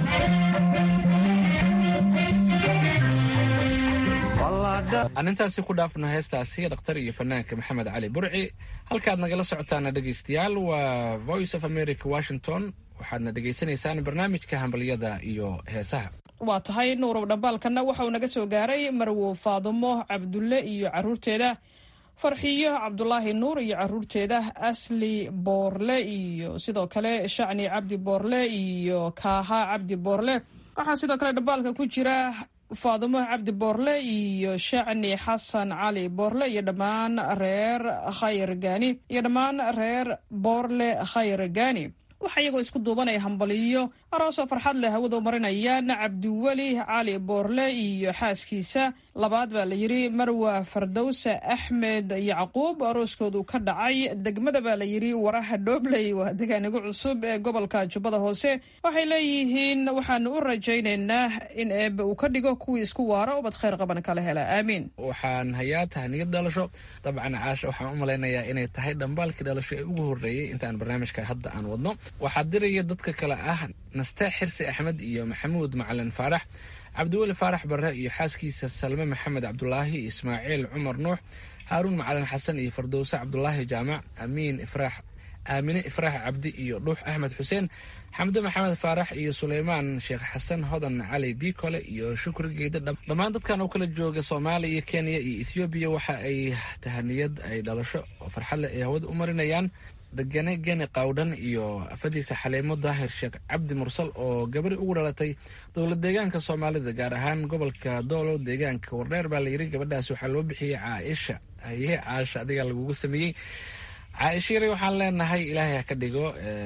aan intaasi ku dhaafno heestaasi dhakhtar iyo fanaanka maxamed cali burci halkaad nagala socotaana dhegaystayaal waa voice of america washington waxaadna dhegaysanaysaan barnaamijka hambalyada iyo heesaha waa tahay nuurow dhambaalkanna waxa uu naga soo gaaray marwo faadumo cabdulle iyo caruurteeda farxiyo cabdulaahi nuur iyo caruurteeda asli boorle iyo sidoo kale shacni cabdi boorle iyo kaaha cabdi boorle waxaa sidoo kale dhambaalka ku jira faadumo cabdi boorle iyo shacni xasan cali boorle iyo dhammaan reer khayr gaani iyo dhammaan reer boorle khayr gaani waxaa iyagoo isku duubanaya hambaliyo aroosoo farxad leh hawada u marinayaan cabdiweli cali boorle iyo xaaskiisa labaad baa la yidhi marwa fardowsa axmed yacquub arooskoodu ka dhacay degmada baa la yidhi waraha dhoobley waa degaanigu cusub ee gobolka jubbada hoose waxay leeyihiin waxaanu u rajaynaynaa in eebbe uu ka dhigo kuwii isku waaro ubad khayr qaban kala hela aamiin waxaan hayaa tahniyad dhalasho dabcan caasha waxaan u malaynayaa inay tahay dhambaalkii dhalasho ee ugu horreeyey intaan barnaamijka hadda aan wadno waxaa diraya dadka kale ah nastee xirsi axmed iyo maxamuud macalin faarax cabdiweli faarax barre iyo xaaskiisa salme maxamed cabdulaahi ismaaciil cumar nuux haaruun macalin xasan iyo fardowse cabdulaahi jaamac amiin ifraax aamine ifraax cabdi iyo dhuux axmed xuseen xamde maxamed faarax iyo suleymaan sheekh xasan hodan cali biikole iyo shukri geeda dhammaan dadkan oo kala jooga soomaaliya kenya iyo ethoobiya waxa ay tahaniyad ay dhalasho oo farxad leh ay hawada u marinayaan degane geni qawdhan iyo afadiisa xaleemo daahir sheekh cabdi mursal oo gabari ugu dhalatay dowlad deegaanka soomaalida gaar ahaan gobolka doolow deegaanka wardheer baa layidhi gabadhaas waxaa loo bixiyey caaisha aye caasha adigaa lagugu sameeyey caaisha yare waxaan leenahay ilaahay ha ka dhigo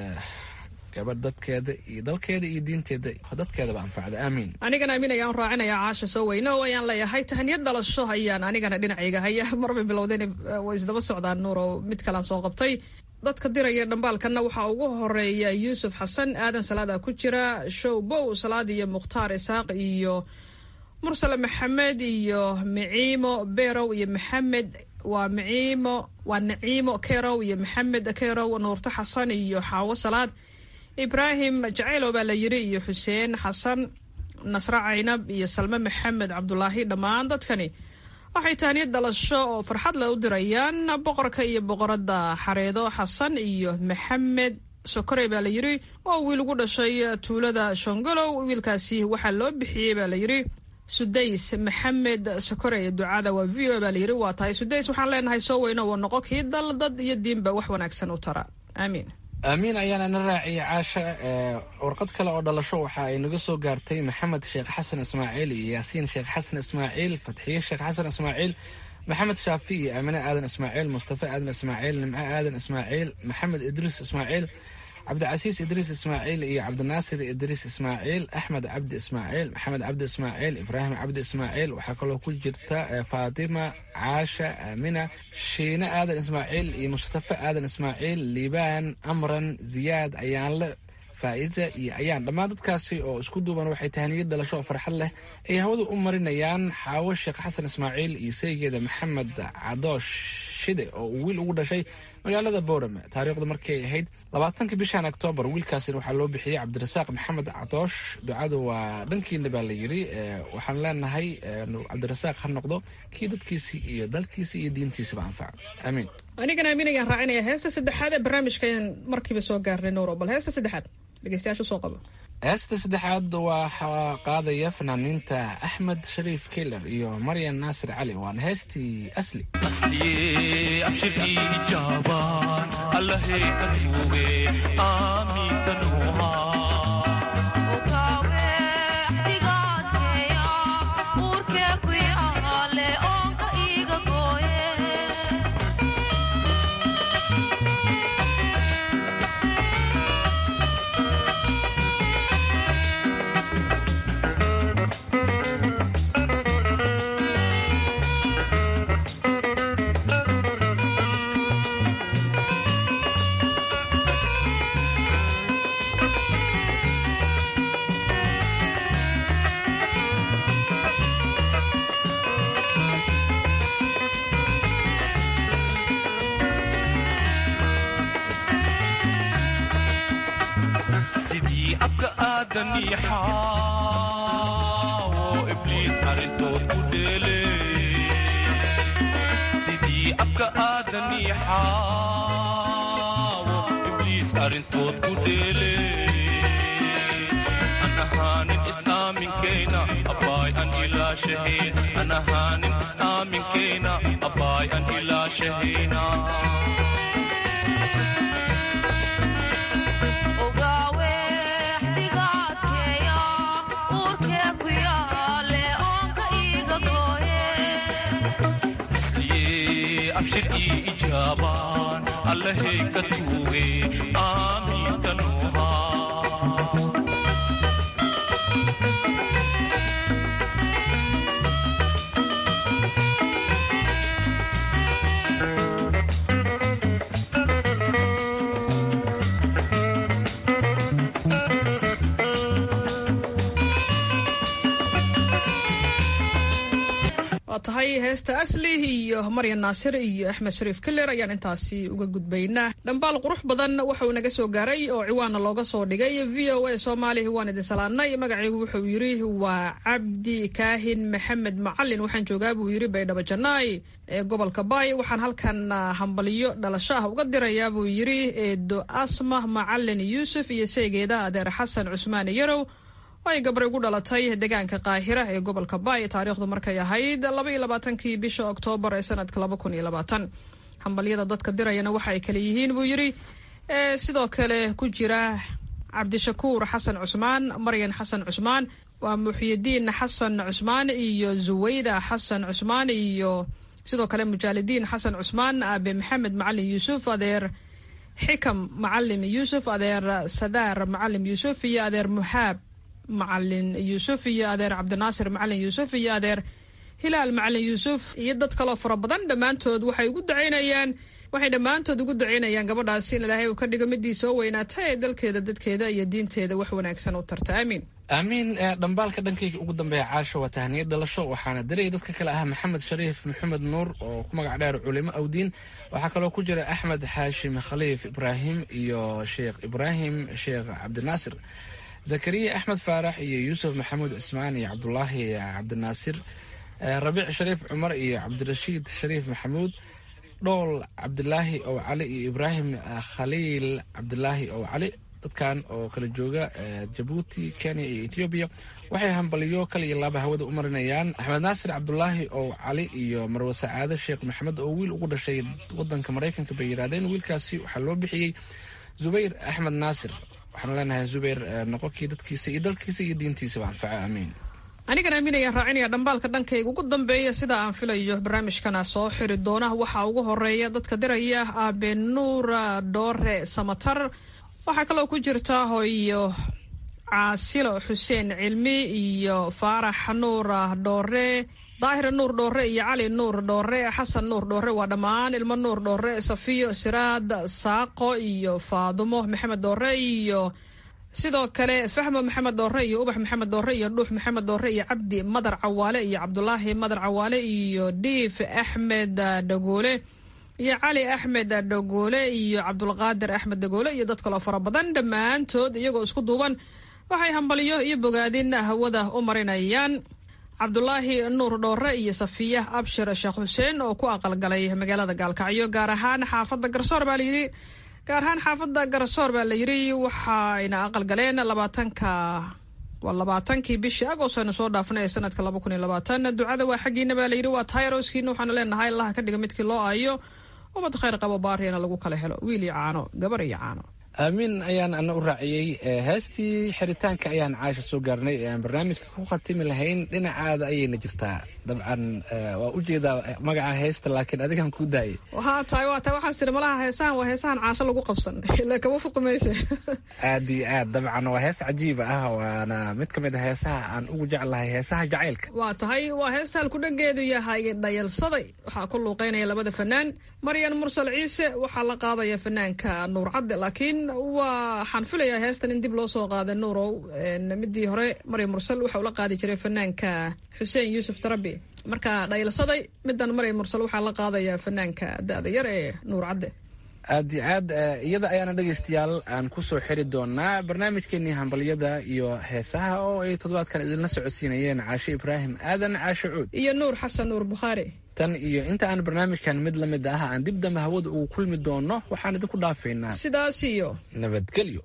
gabadh dadkeeda iyo dalkeeda iyo diinteeda dadkeedaba anfacda aamiin anigana amiin ayaan raacinaya caasha soo weyne oo ayaan leeyahay tahaniyad dhalasho ayaan anigana dhinacayga haya marbay bilowdeen way isdaba socdaan nuur oo mid kalaan soo qabtay dadka diraya dhambaalkanna waxaa ugu horeeya yuusuf xasan aadan salaada ku jira show bow salaad iyo mukhtaar isaaq iyo mursale maxamed iyo miciimo berow iyo maxamed waa miciimo waa naciimo kerow iyo maxamed kerow nuurto xasan iyo xaawo salaad ibraahim jaceylow baa la yiri iyo xuseen xasan nasre caynab iyo salme maxamed cabdulaahi dhammaan dadkani waxay tahniyad dhalasho oo farxad leh u dirayaan boqorka iyo boqoradda xareedo xasan iyo maxamed sokorey baa la yidhi oo wiil ugu dhashay tuulada shongolow wiilkaasi waxaa loo bixiyey baa la yidhi sudays maxamed sokorey ducada waa v o baa la yidhi waa tahay sudays waxaan leenahay soo weyno oo noqo kii dal dad iyo diinba wax wanaagsan u tara aamiin aamiin ayaana na raaciyay caasha warqad kale oo dhalasho waxa ay naga soo gaartay maxamed sheekh xasan ismaaciil iyo yaasiin sheekh xasan ismaaciil fatxiye sheekh xasan ismaaciil maxamed shaafi iyo aamine aadan ismaaciil mustafa aadan ismaaciil nimco aadan ismaaciil maxamed idriis ismaaciil cabdicasiis idriis ismaaciil iyo cabdinaasir idriis ismaaciil axmed cabdi ismaaciil maxamed cabdi ismaaciil ibraahim cabdi ismaaciil waxaa kaloo ku jirta faatima caasha aamina shiine aadan ismaaciil iyo mustafa aadan ismaaciil liibaan amran ziyaad ayaanle faa'iza iyo ayaan dhammaan dadkaasi oo isku duuban waxay tahaniyad dhalasho oo farxad leh ay hawada u marinayaan xaawo sheekh xasan ismaaciil iyo saygeeda maxamed cadoosh shide oo uu wiil ugu dhashay magaalada boorame taariikhdu markay ahayd labaatanka bishan oktoobar wiilkaasina waxaa loo bixiyey cabdirasaaq maxamed cadoosh ducadu waa dhankiina baa la yidhi waxaan leenahay cabdirasaaq ha noqdo kii dadkiisii iyo dalkiisii iyo diintiisaba anfaca aamiin anigana amiin ayaan raacinaya heesta saddexaad ee barnaamijkan markiiba soo gaarnay nuuro bal heesta saddexaad dhegeystayaasha soo qabo heesta saddexaad waxaa qaadaya fanaaniinta axmed shariif keyler iyo maryan naasir cali waana heestii asli Uurkee ku yaale oonka iiga gooye aadanii xaawo ibliis arrintood ku dheele sidii abka aadanii xaawo ibliis arrintood ku dheele an ahaanin is-aaminkeyna abbaay an ilaashahayn an ahaanin is-aaminkeyna abbaay an ilaashahayna abshir ii ijaabaan allahay ka tuuge aamiinta nuuhaa waa tahay heesta asli iyo maryan naasir iyo axmed shariif keller ayaan intaasi uga gudbaynaa dhambaal qurux badan wuxuu naga soo gaaray oo ciwaana looga soo dhigay v o a soomaaliya waan idin salaadnay magacaygu wuxuu yidhi waa cabdi kaahin maxamed macalin waxaan joogaa buu yidhi baydhabo janaay ee gobolka baay waxaan halkan hambaliyo dhalasho ah uga dirayaa buu yidhi eedo asma macalin yuusuf iyo seegeeda adeer xasan cusmaan yarow ay gabray ugu dhalatay deegaanka qaahira ee gobolka baay taariikhdu markay ahayd laba iyo labaatankii bisha oktoobar ee sanadka laba kun iyo labaatan hambalyada dadka dirayana waxa ay kale yihiin buu yidhi sidoo kale ku jira cabdishakuur xasan cusmaan maryan xasan cusmaan waa muxyidiin xasan cusmaan iyo zuwayda xasan cusmaan iyo sidoo kale mujaalidiin xasan cusmaan aabe maxamed macalin yuusuf adeer xikam macalim yuusuf adeer sadaar macalim yuusuf iyo adeer muxaab macalin yuusuf iyo adeer cabdinaasir macalin yuusuf iyo adeer hilaal macalin yuusuf iyo dad kaloo fara badan dhammaantood waxay ugu ducaynayaan waxay dhammaantood ugu ducaynayaan gabadhaasi in ilaahay uu ka dhigo midii soo weynaata ee dalkeeda dadkeeda iyo diinteeda wax wanaagsan u tarta aamiin aamiin dhambaalka dhankayga ugu dambeeya caasho waa tahaniyad dhalasho waxaana diraya dadka kale ah maxamed shariif maxamed nuur oo ku magac dheer culimo awdiin waxaa kaloo ku jira axmed xaashim khaliif ibraahim iyo sheekh ibraahim sheekh cabdinaasir zakariya axmed faarax iyo yuusuf maxamuud cismaan iyo cabdulaahi cabdinaasir rabiic shariif cumar iyo cabdirashiid shariif maxamuud dhool cabdilaahi ow cali iyo ibraahim khaliil cabdilaahi ow cali dadkan oo kala jooga jabuuti kenya iyo etoobiya waxay hambaliyo kale iyo laaba hawada u marinayaan axmed naasir cabdulaahi ow cali iyo marwe sacaade sheekh maxamed oo wiil ugu dhashay wadanka maraykanka bay yidhahdeen wiilkaasi waxaa loo bixiyey zubayr axmed naasir waxaanu leenahay zubayr noqonkii dadkiisa iyo dalkiisa iyo diintiisaba anfaco aamiin anigan aamin ayaan raacinaya dhambaalka dhankayga ugu dambeeya sida aan filayo barnaamijkana soo xiri doona waxaa ugu horeeya dadka diraya aabe nuura dhoore samatar waxaa kaloo ku jirta hoyo caasilo xuseen cilmi iyo faarax nuur dhoore daahir nuur dhoore iyo cali nuur dhoore xasan nuur dhoore waa dhammaan ilmo nuur dhoore safiyo siraad saaqo iyo faadumo maxamed dhoore iyo sidoo kale fahmo maxamed dhoore iyo ubax maxamed dhoore iyo dhuux maxamed dhoore iyo cabdi madar cawaale iyo cabdulaahi madar cawaale iyo dhiif axmed dhagoole iyo cali axmed dhagoole iyo cabdulqaadir axmed dhagoole iyo dad kaloo fara badan dhammaantood iyagoo isku duuban waxay hambaliyo iyo bogaadin hawada u marinayaan cabdulaahi nuur dhoore iyo safiya abshir sheekh xuseen oo ku aqalgalay magaalada gaalkacyo gaar ahaan xaafadda garsoor baa layidhi gaar ahaan xaafadda garsoor baa la yidhi waxayna aqalgaleen labaatanka waa labaatankii bishii agost aynu soo dhaafnay ee sanadka laba kun iyo labaatan ducada waa xaggiina baa layidhi waa tayroskiina waxaanu leenahay allaha ka dhiga midkii loo aayo ummad khayr qabo baariyana lagu kala helo wiil iyo caano gabar iyo caano aamiin ayaan ana u raaciyey heestii xiritaanka ayaan caasha soo gaarnay ee aan barnaamijka ku khatimi lahayn dhinacaada ayayna jirtaa dabcan waa ujeedaa magaca heesta laakiin adigan kuu daayay waa tahay waa tahay waxaan siri malaha heesahan waa heesahan caasho lagu qabsan ila kama fuqi mayse aad iyo aad dabcan waa hees cajiiba ah waana mid ka mid a heesaha aan ugu jeclahay heesaha jacaylka waa tahay waa heesta halkudhageedu yahay dhayalsaday waxaa ku luuqeynaya labada fanaan maryan mursal ciise waxaa la qaadaya fanaanka nuur cadde laakiin waxaan filayaa heestan in dib loo soo qaaday nuurow midii hore maryam mursal waxa ula qaadi jiray fanaanka xuseen yuusuf darabi marka dhayalsaday midan maryam mursal waxaa la qaadaya fanaanka da-da yar ee nuur cadde aad iyo aad iyada ayaana dhegaystayaal aan ku soo xiri doonaa barnaamijkeenii hambalyada iyo heesaha oo ay toddobaadkan idinla socodsiinayeen caashe ibraahim aadan caashe cuud iyo nuur xasan nuur bukhaari tan iyo inta aan barnaamijkan mid la mid ah aan dib dambe hawada ugu kulmi doono waxaan idinku dhaafaynaa sidaas iyo nabadgelyo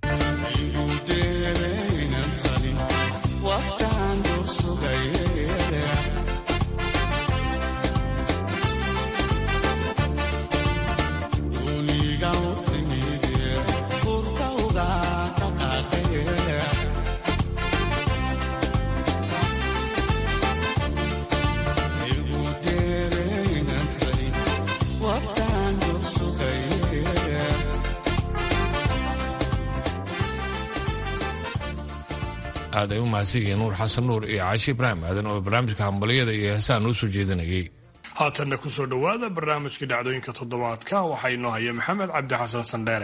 aad ay u mahadsanyihiin nuur xasan nuur iyo caashi ibraahim aadan oo barnaamijka hambalyada iyo heesaha noo soo jeedinayay haatanna ku soo dhowaada barnaamijka dhacdooyinka toddobaadka waxaa inoo haya maxamed cabdi xasan sandheere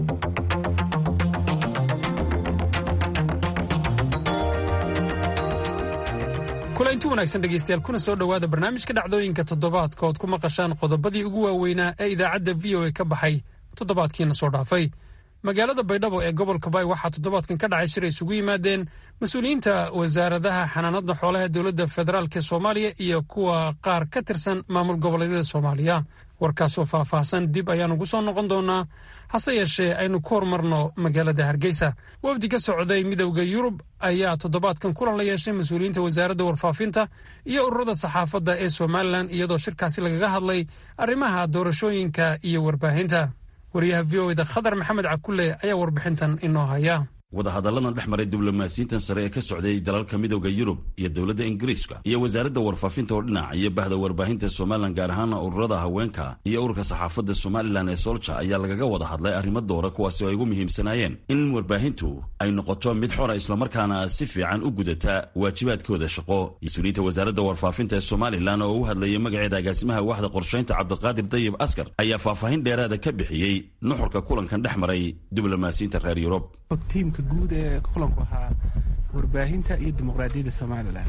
kulanti wanaagsan dhegaystayaal kuna soo dhowaada barnaamijka dhacdooyinka toddobaadka ood ku maqashaan qodobadii ugu waaweynaa ee idaacadda v o a ka baxay toddobaadkiina soo dhaafay magaalada baydhabo ee gobolka bay waxaa toddobaadkan ka dhacay shir ay isugu yimaadeen mas-uuliyiinta wasaaradaha xanaanada xoolaha dowladda federaalk ee soomaaliya iyo kuwa qaar ka tirsan maamul goboleedyada soomaaliya warkaasoo faahfaahsan dib ayaan ugu soo noqon doonaa hase yeeshee aynu ku horumarno magaalada hargeysa wafdi ka socday midowda yurub ayaa toddobaadkan kulan la yeeshay mas-uuliyiinta wasaaradda warfaafinta iyo ururada saxaafadda ee somalilan iyadoo shirkaasi lagaga hadlay arrimaha doorashooyinka iyo warbaahinta wariyaha v o eda khadar maxamed cakulle ayaa warbixintan inoo haya wadahadalladan dhex maray diblomaasiyiintan sare ee ka socday dalalka midowda yurub iyo dowladda ingiriiska iyo wasaaradda warfaafinta oo dhinac iyo bahda warbaahinta somalilan gaar ahaana ururada haweenka iyo ururka saxaafadda somalilan ee solja ayaa lagaga wada hadlay arrimo doora kuwaasi oo ay ugu muhiimsanaayeen in warbaahintu ay noqoto mid xora islamarkaana si fiican u gudata waajibaadkooda shaqo mas-uuliyiinta wasaaradda warfaafinta ee somalilan oo u hadlayay magaceeda agaasimaha waaxda qorshaynta cabdiqaadir dayib askar ayaa faahfaahin dheeraada ka bixiyey nuxurka kulankan dhex maray diblomaasiyiinta reer yurub tiimka guud ee kulanku ahaa warbaahinta iyo dimuqraadiyadda somalilan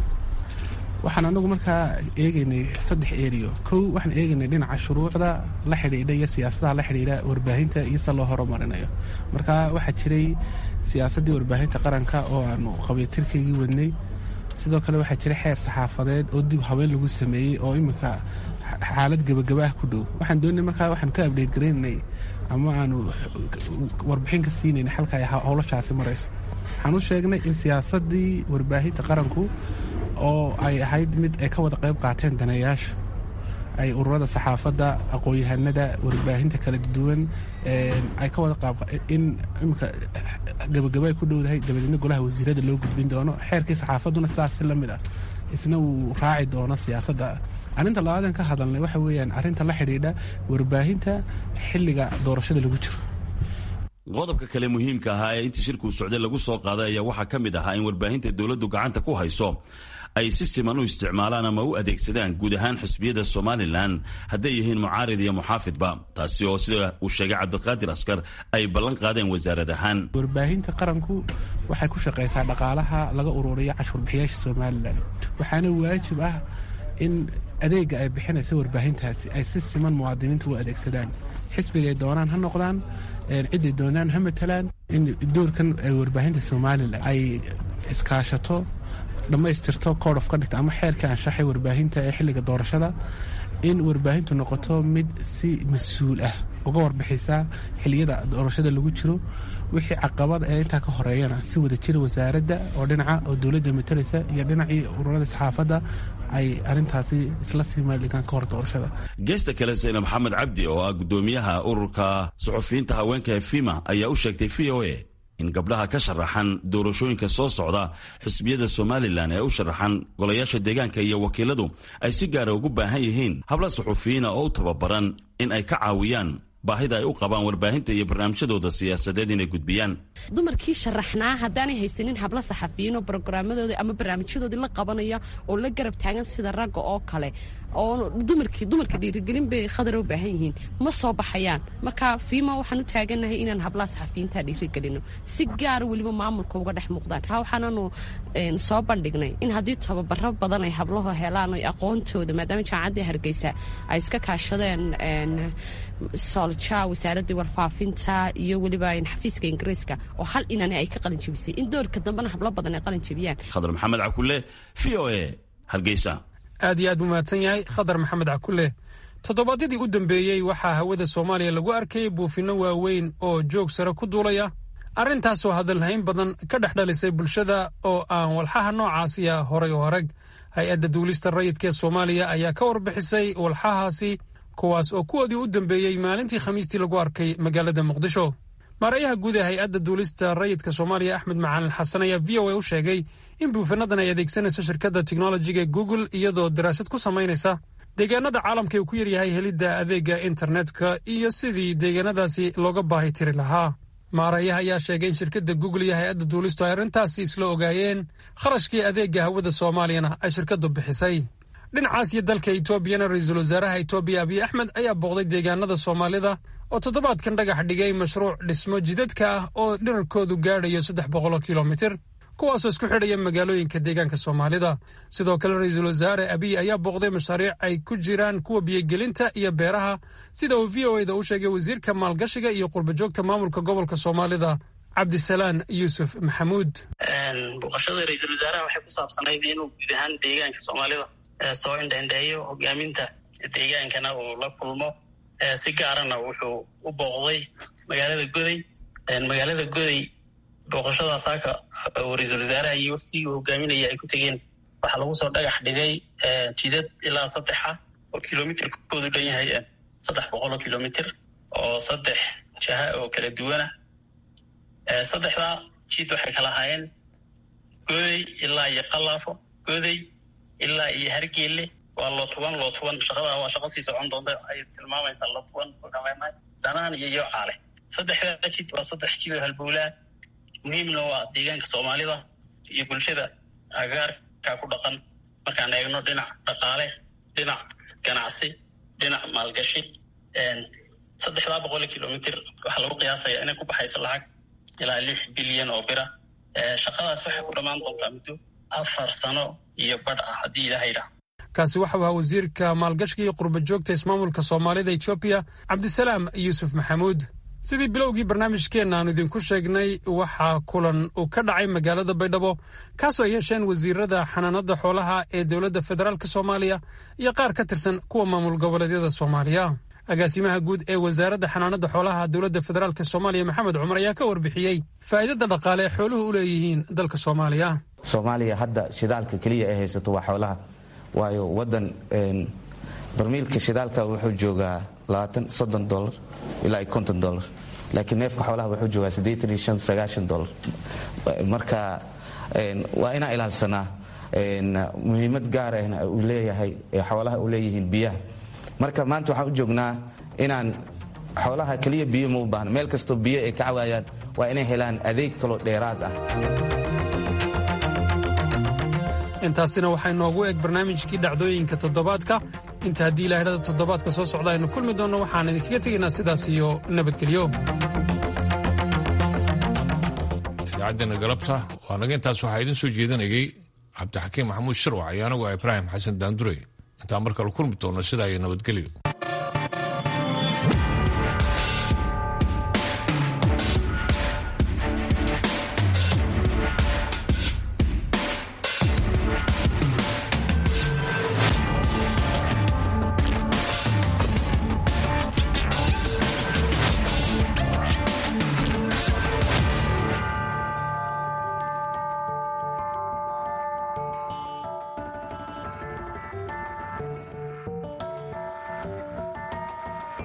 waxaan anagu markaa eegaynay saddex eriyo kow waxaan eegaynay dhinaca shuruucda la xidhiidha iyo siyaasadaha la xidhiidha warbaahinta iyo se loo horumarinayo marka waxaa jiray siyaasaddii warbaahinta qaranka oo aanu qabiyatirkaygii wadnay sidoo kale waxaa jiray xeer saxaafadeed oo dib habeen lagu sameeyey oo iminka xaalad gebagaba ah ku dhow waxaan doonay markaa waxaan ka abdheyt garaynay ama aanu warbixin ka siinayna xalka ay howlashaasi marayso waxaan u sheegnay in siyaasaddii warbaahinta qaranku oo ay ahayd mid ay ka wada qayb qaateen daneeyaasha ay ururada saxaafadda aqoon-yahanada warbaahinta kala duwan ay ka wada qaab in imika gabagaba ay ku dhowdahay dabadeedna golaha wasiirada loo gudbin doono xeerkii saxaafadduna sidaasi la mid ah isna uu raaci doono siyaasadda arrinta labaadan ka hadalnay waxa weeyaan arrinta la xidhiidha warbaahinta xilliga doorashada lagu jiro qodobka kale muhiimka ahaa ee intii shirkuu socday lagu soo qaaday ayaa waxaa ka mid ahaa in warbaahinta dowladdu gacanta ku hayso ay si siman u isticmaalaan ama u adeegsadaan guud ahaan xisbiyada somalilan hadday yihiin mucaarid iyo muxaafidba taasi oo sida uu sheegay cabdiqaadir askar ay ballan qaadeen wasaarad ahaan warbaahinta qaranku waxay ku shaqaysaa dhaqaalaha laga ururiyo cashuurbixiyaasha somalilan waxaana waajib ah in adeega ay bixinaysa warbaahintaasi ay si siman muwaadiniinta u adeegsadaan xisbigay doonaan ha noqdaan ciday doonaan ha matalaan in doorkan warbaahinta somalilan ay iskaashato dhammaystirto code of conduct ama xeerka anshaxay warbaahinta ee xilliga doorashada in warbaahintu noqoto mid si mas-uul ah uga warbixisa xiliyada doorashada lagu jiro wixii caqabada ee intaa ka horeeyana si wada jira wasaaradda oo dhinaca oo dowladda matalaysa iyo dhinacii ururada saxaafadda ay arrintaasi isla sii meeldhigaan ka hor doorashada geesta kale sayna maxamed cabdi oo ah guddoomiyaha ururka suxufiyiinta haweenka ee fima ayaa u sheegtay v o a in gabdhaha ka sharaxan doorashooyinka soo socda xisbiyada somalilan ee u sharaxan golayaasha deegaanka iyo wakiiladu ay si gaara ugu baahan yihiin habla suxufiyiina oo u tababaran in ay ka caawiyaan baahida ay u qabaan warbaahinta iyo barnaamijyadooda siyaasadeed inay gudbiyaan dumarkii sharaxnaa haddaanay haysanin hablo saxafiyiin oo brograamadoodii ama barnaamijyadoodii la qabanaya oo la garab taagan sida ragga oo kale oo dumarkii dumarka dhiirigelin bay khadar u baahan yihiin ma soo baxayaan marka fiima waxaan u taagannahay inaan hablaha saxafiyiinta dhiirigelino si gaara weliba maamulka uga dhex muuqdaan taa waxaananu soo bandhignay in haddii tababaro badan ay hablahu helaan o aqoontooda maadaama jaamacaddii hargeysa ay iska kaashadeen solja wasaaraddii warfaafinta iyo weliba xafiiska ingiriiska oo hal inani ay ka qalin jebisay in doorka dambena hablo badan ay qalin jebiyaan khadar maxamed cakule v o a hargeysa aad iyo aad buu mahadsan yahay khadar maxamed cakule toddobaadyadii u dambeeyey waxaa hawada soomaaliya lagu arkayay buufinno waaweyn oo joog sare ku duulaya arrintaasoo hadalhayn badan ka dhex dhalisay bulshada oo aan walxaha noocaasiya horay oo arag hay-adda duulista rayidka ee soomaaliya ayaa ka warbixisay walxahaasi kuwaas oo kuwoodii u dambeeyey maalintii khamiistii lagu arkay magaalada muqdisho maarayaha guud ee hay-adda duulista rayidka soomaaliya axmed macalin xasan ayaa v o a u sheegay in buufinadan ay adeegsanayso shirkadda teknolojiga google iyadoo daraasad ku samaynaysa deegaanada caalamka uu ku yaryahay helidda adeega internetka iyo sidii deegaanadaasi looga baahi tiri lahaa maarayaha ayaa sheegay in shirkadda google iyo hay-adda duulistu ay arrintaasi isla ogaayeen kharashkii adeega hawada soomaaliyana ay shirkaddu bixisay dhinacaas iyo dalka etoobiyana ra-iisul wasaaraha etoobiya abiy axmed ayaa booqday deegaanada soomaalida oo toddobaadkan dhagax dhigay mashruuc dhismo jidadka ah oo dhirarkoodu gaadhayo saddex boqoloo kilomitir kuwaasoo isku xidhaya magaalooyinka deegaanka soomaalida sidoo kale ra-iisul wasaare abiy ayaa booqday mashaariic ay ku jiraan kuwa biyogelinta iyo beeraha sida uu v o eda u sheegay wasiirka maalgashiga iyo qurbajoogta maamulka gobolka soomaalida cabdisalaan yuusuf maxamuud booqashada ra-iisul wasaaraha waxay ku saabsanayd inuu guud ahaan deegaanka soomaalida soo indhaindheeyo hogaaminta deegaankana uu la kulmo si gaarana wuxuu u booqday magaalada goday magaalada goday booqashada saaka oo ra-iisul wasaaraha iyo waftigii uu hogaaminaya ay ku tegeen waxaa lagu soo dhagax dhigay jidad ilaa saddex ah oo kilomitirkoodu dhan yahay saddex boqol oo kilomitr oo saddex jaha oo kala duwana saddexdaa jid waxay kala ahaayeen goday ilaa iyo qalaafo goday ilaa iyo hargeelle waa lootuban lootuban shaqada waa shaqo sii socon doonta ay tilmaamaysaa lootuban ogameynay dhanaan iyo yocaale saddexdaa jid waa saddex jid oo halbowlaa muhiimna waa deegaanka soomaalida iyo bulshada agaarka ku dhaqan markaan eegno dhinac dhaqaale dhinac ganacsi dhinac maalgashi saddexdaa boqol kilomitr waxaa lagu qiyaasaya inay ku baxayso lacag ilaa lix bilyan oo bira shaqadaas waxay ku dhammaan doontaa muddo afar sano iyo badh ah haddii ilaaha yidhaah kaasi waxau ahaa wasiirka maalgashiga iyo qurbajoogta ismaamulka soomaalida etoobiya cabdisalaam yuusuf maxamuud sidii bilowgii barnaamijkeenna aanu idinku sheegnay waxaa kulan uu ka dhacay magaalada baydhabo kaasoo ay yeesheen wasiirada xanaanada xoolaha ee dowladda federaalk soomaaliya iyo qaar ka tirsan kuwa maamul goboleedyada soomaaliya agaasimaha guud ee wasaaradda xanaanada xoolaha dowladda federaalk soomaaliya maxamed cumar ayaa ka warbixiyey faa'iidada dhaqaale ee xooluhu u leeyihiin dalka soomaaliya soomaaliya hadda shidaalka keliya ay haysato waa xoolaha waayo wadan barmiilka shidaalka wuxuu joogaa soddon dolar ilaa iyo konton dolar laakiin neefka xoolaha wuxuu joogaa siddeetan iyo shan sagaashan dolar marka waa inaan ilaalsanaa muhiimad gaar ahna uu leeyahay xoolaha u leeyihiin biyaha marka maanta waxaan u joognaa inaan xoolaha keliya biyo ma u baahna meel kastoo biyo ay ka cawaayaan waa inay helaan adeeg kaloo dheeraad ah intaasina waxaa inoogu eg barnaamijkii dhacdooyinka toddobaadka inta haddii ilaahirada toddobaadka soo socda aynu kulmi doonno waxaan idinkaga tegaynaa sidaas iyo nabadgelyo idaacaddeena galabta waa naga intaas waxaa idiin soo jeedinayay cabdixakiim maxamuud shirwac iyo anagu ibraahim xasan daandure intaan mar kale kulmi doonno sidaa iyo nabadgelyo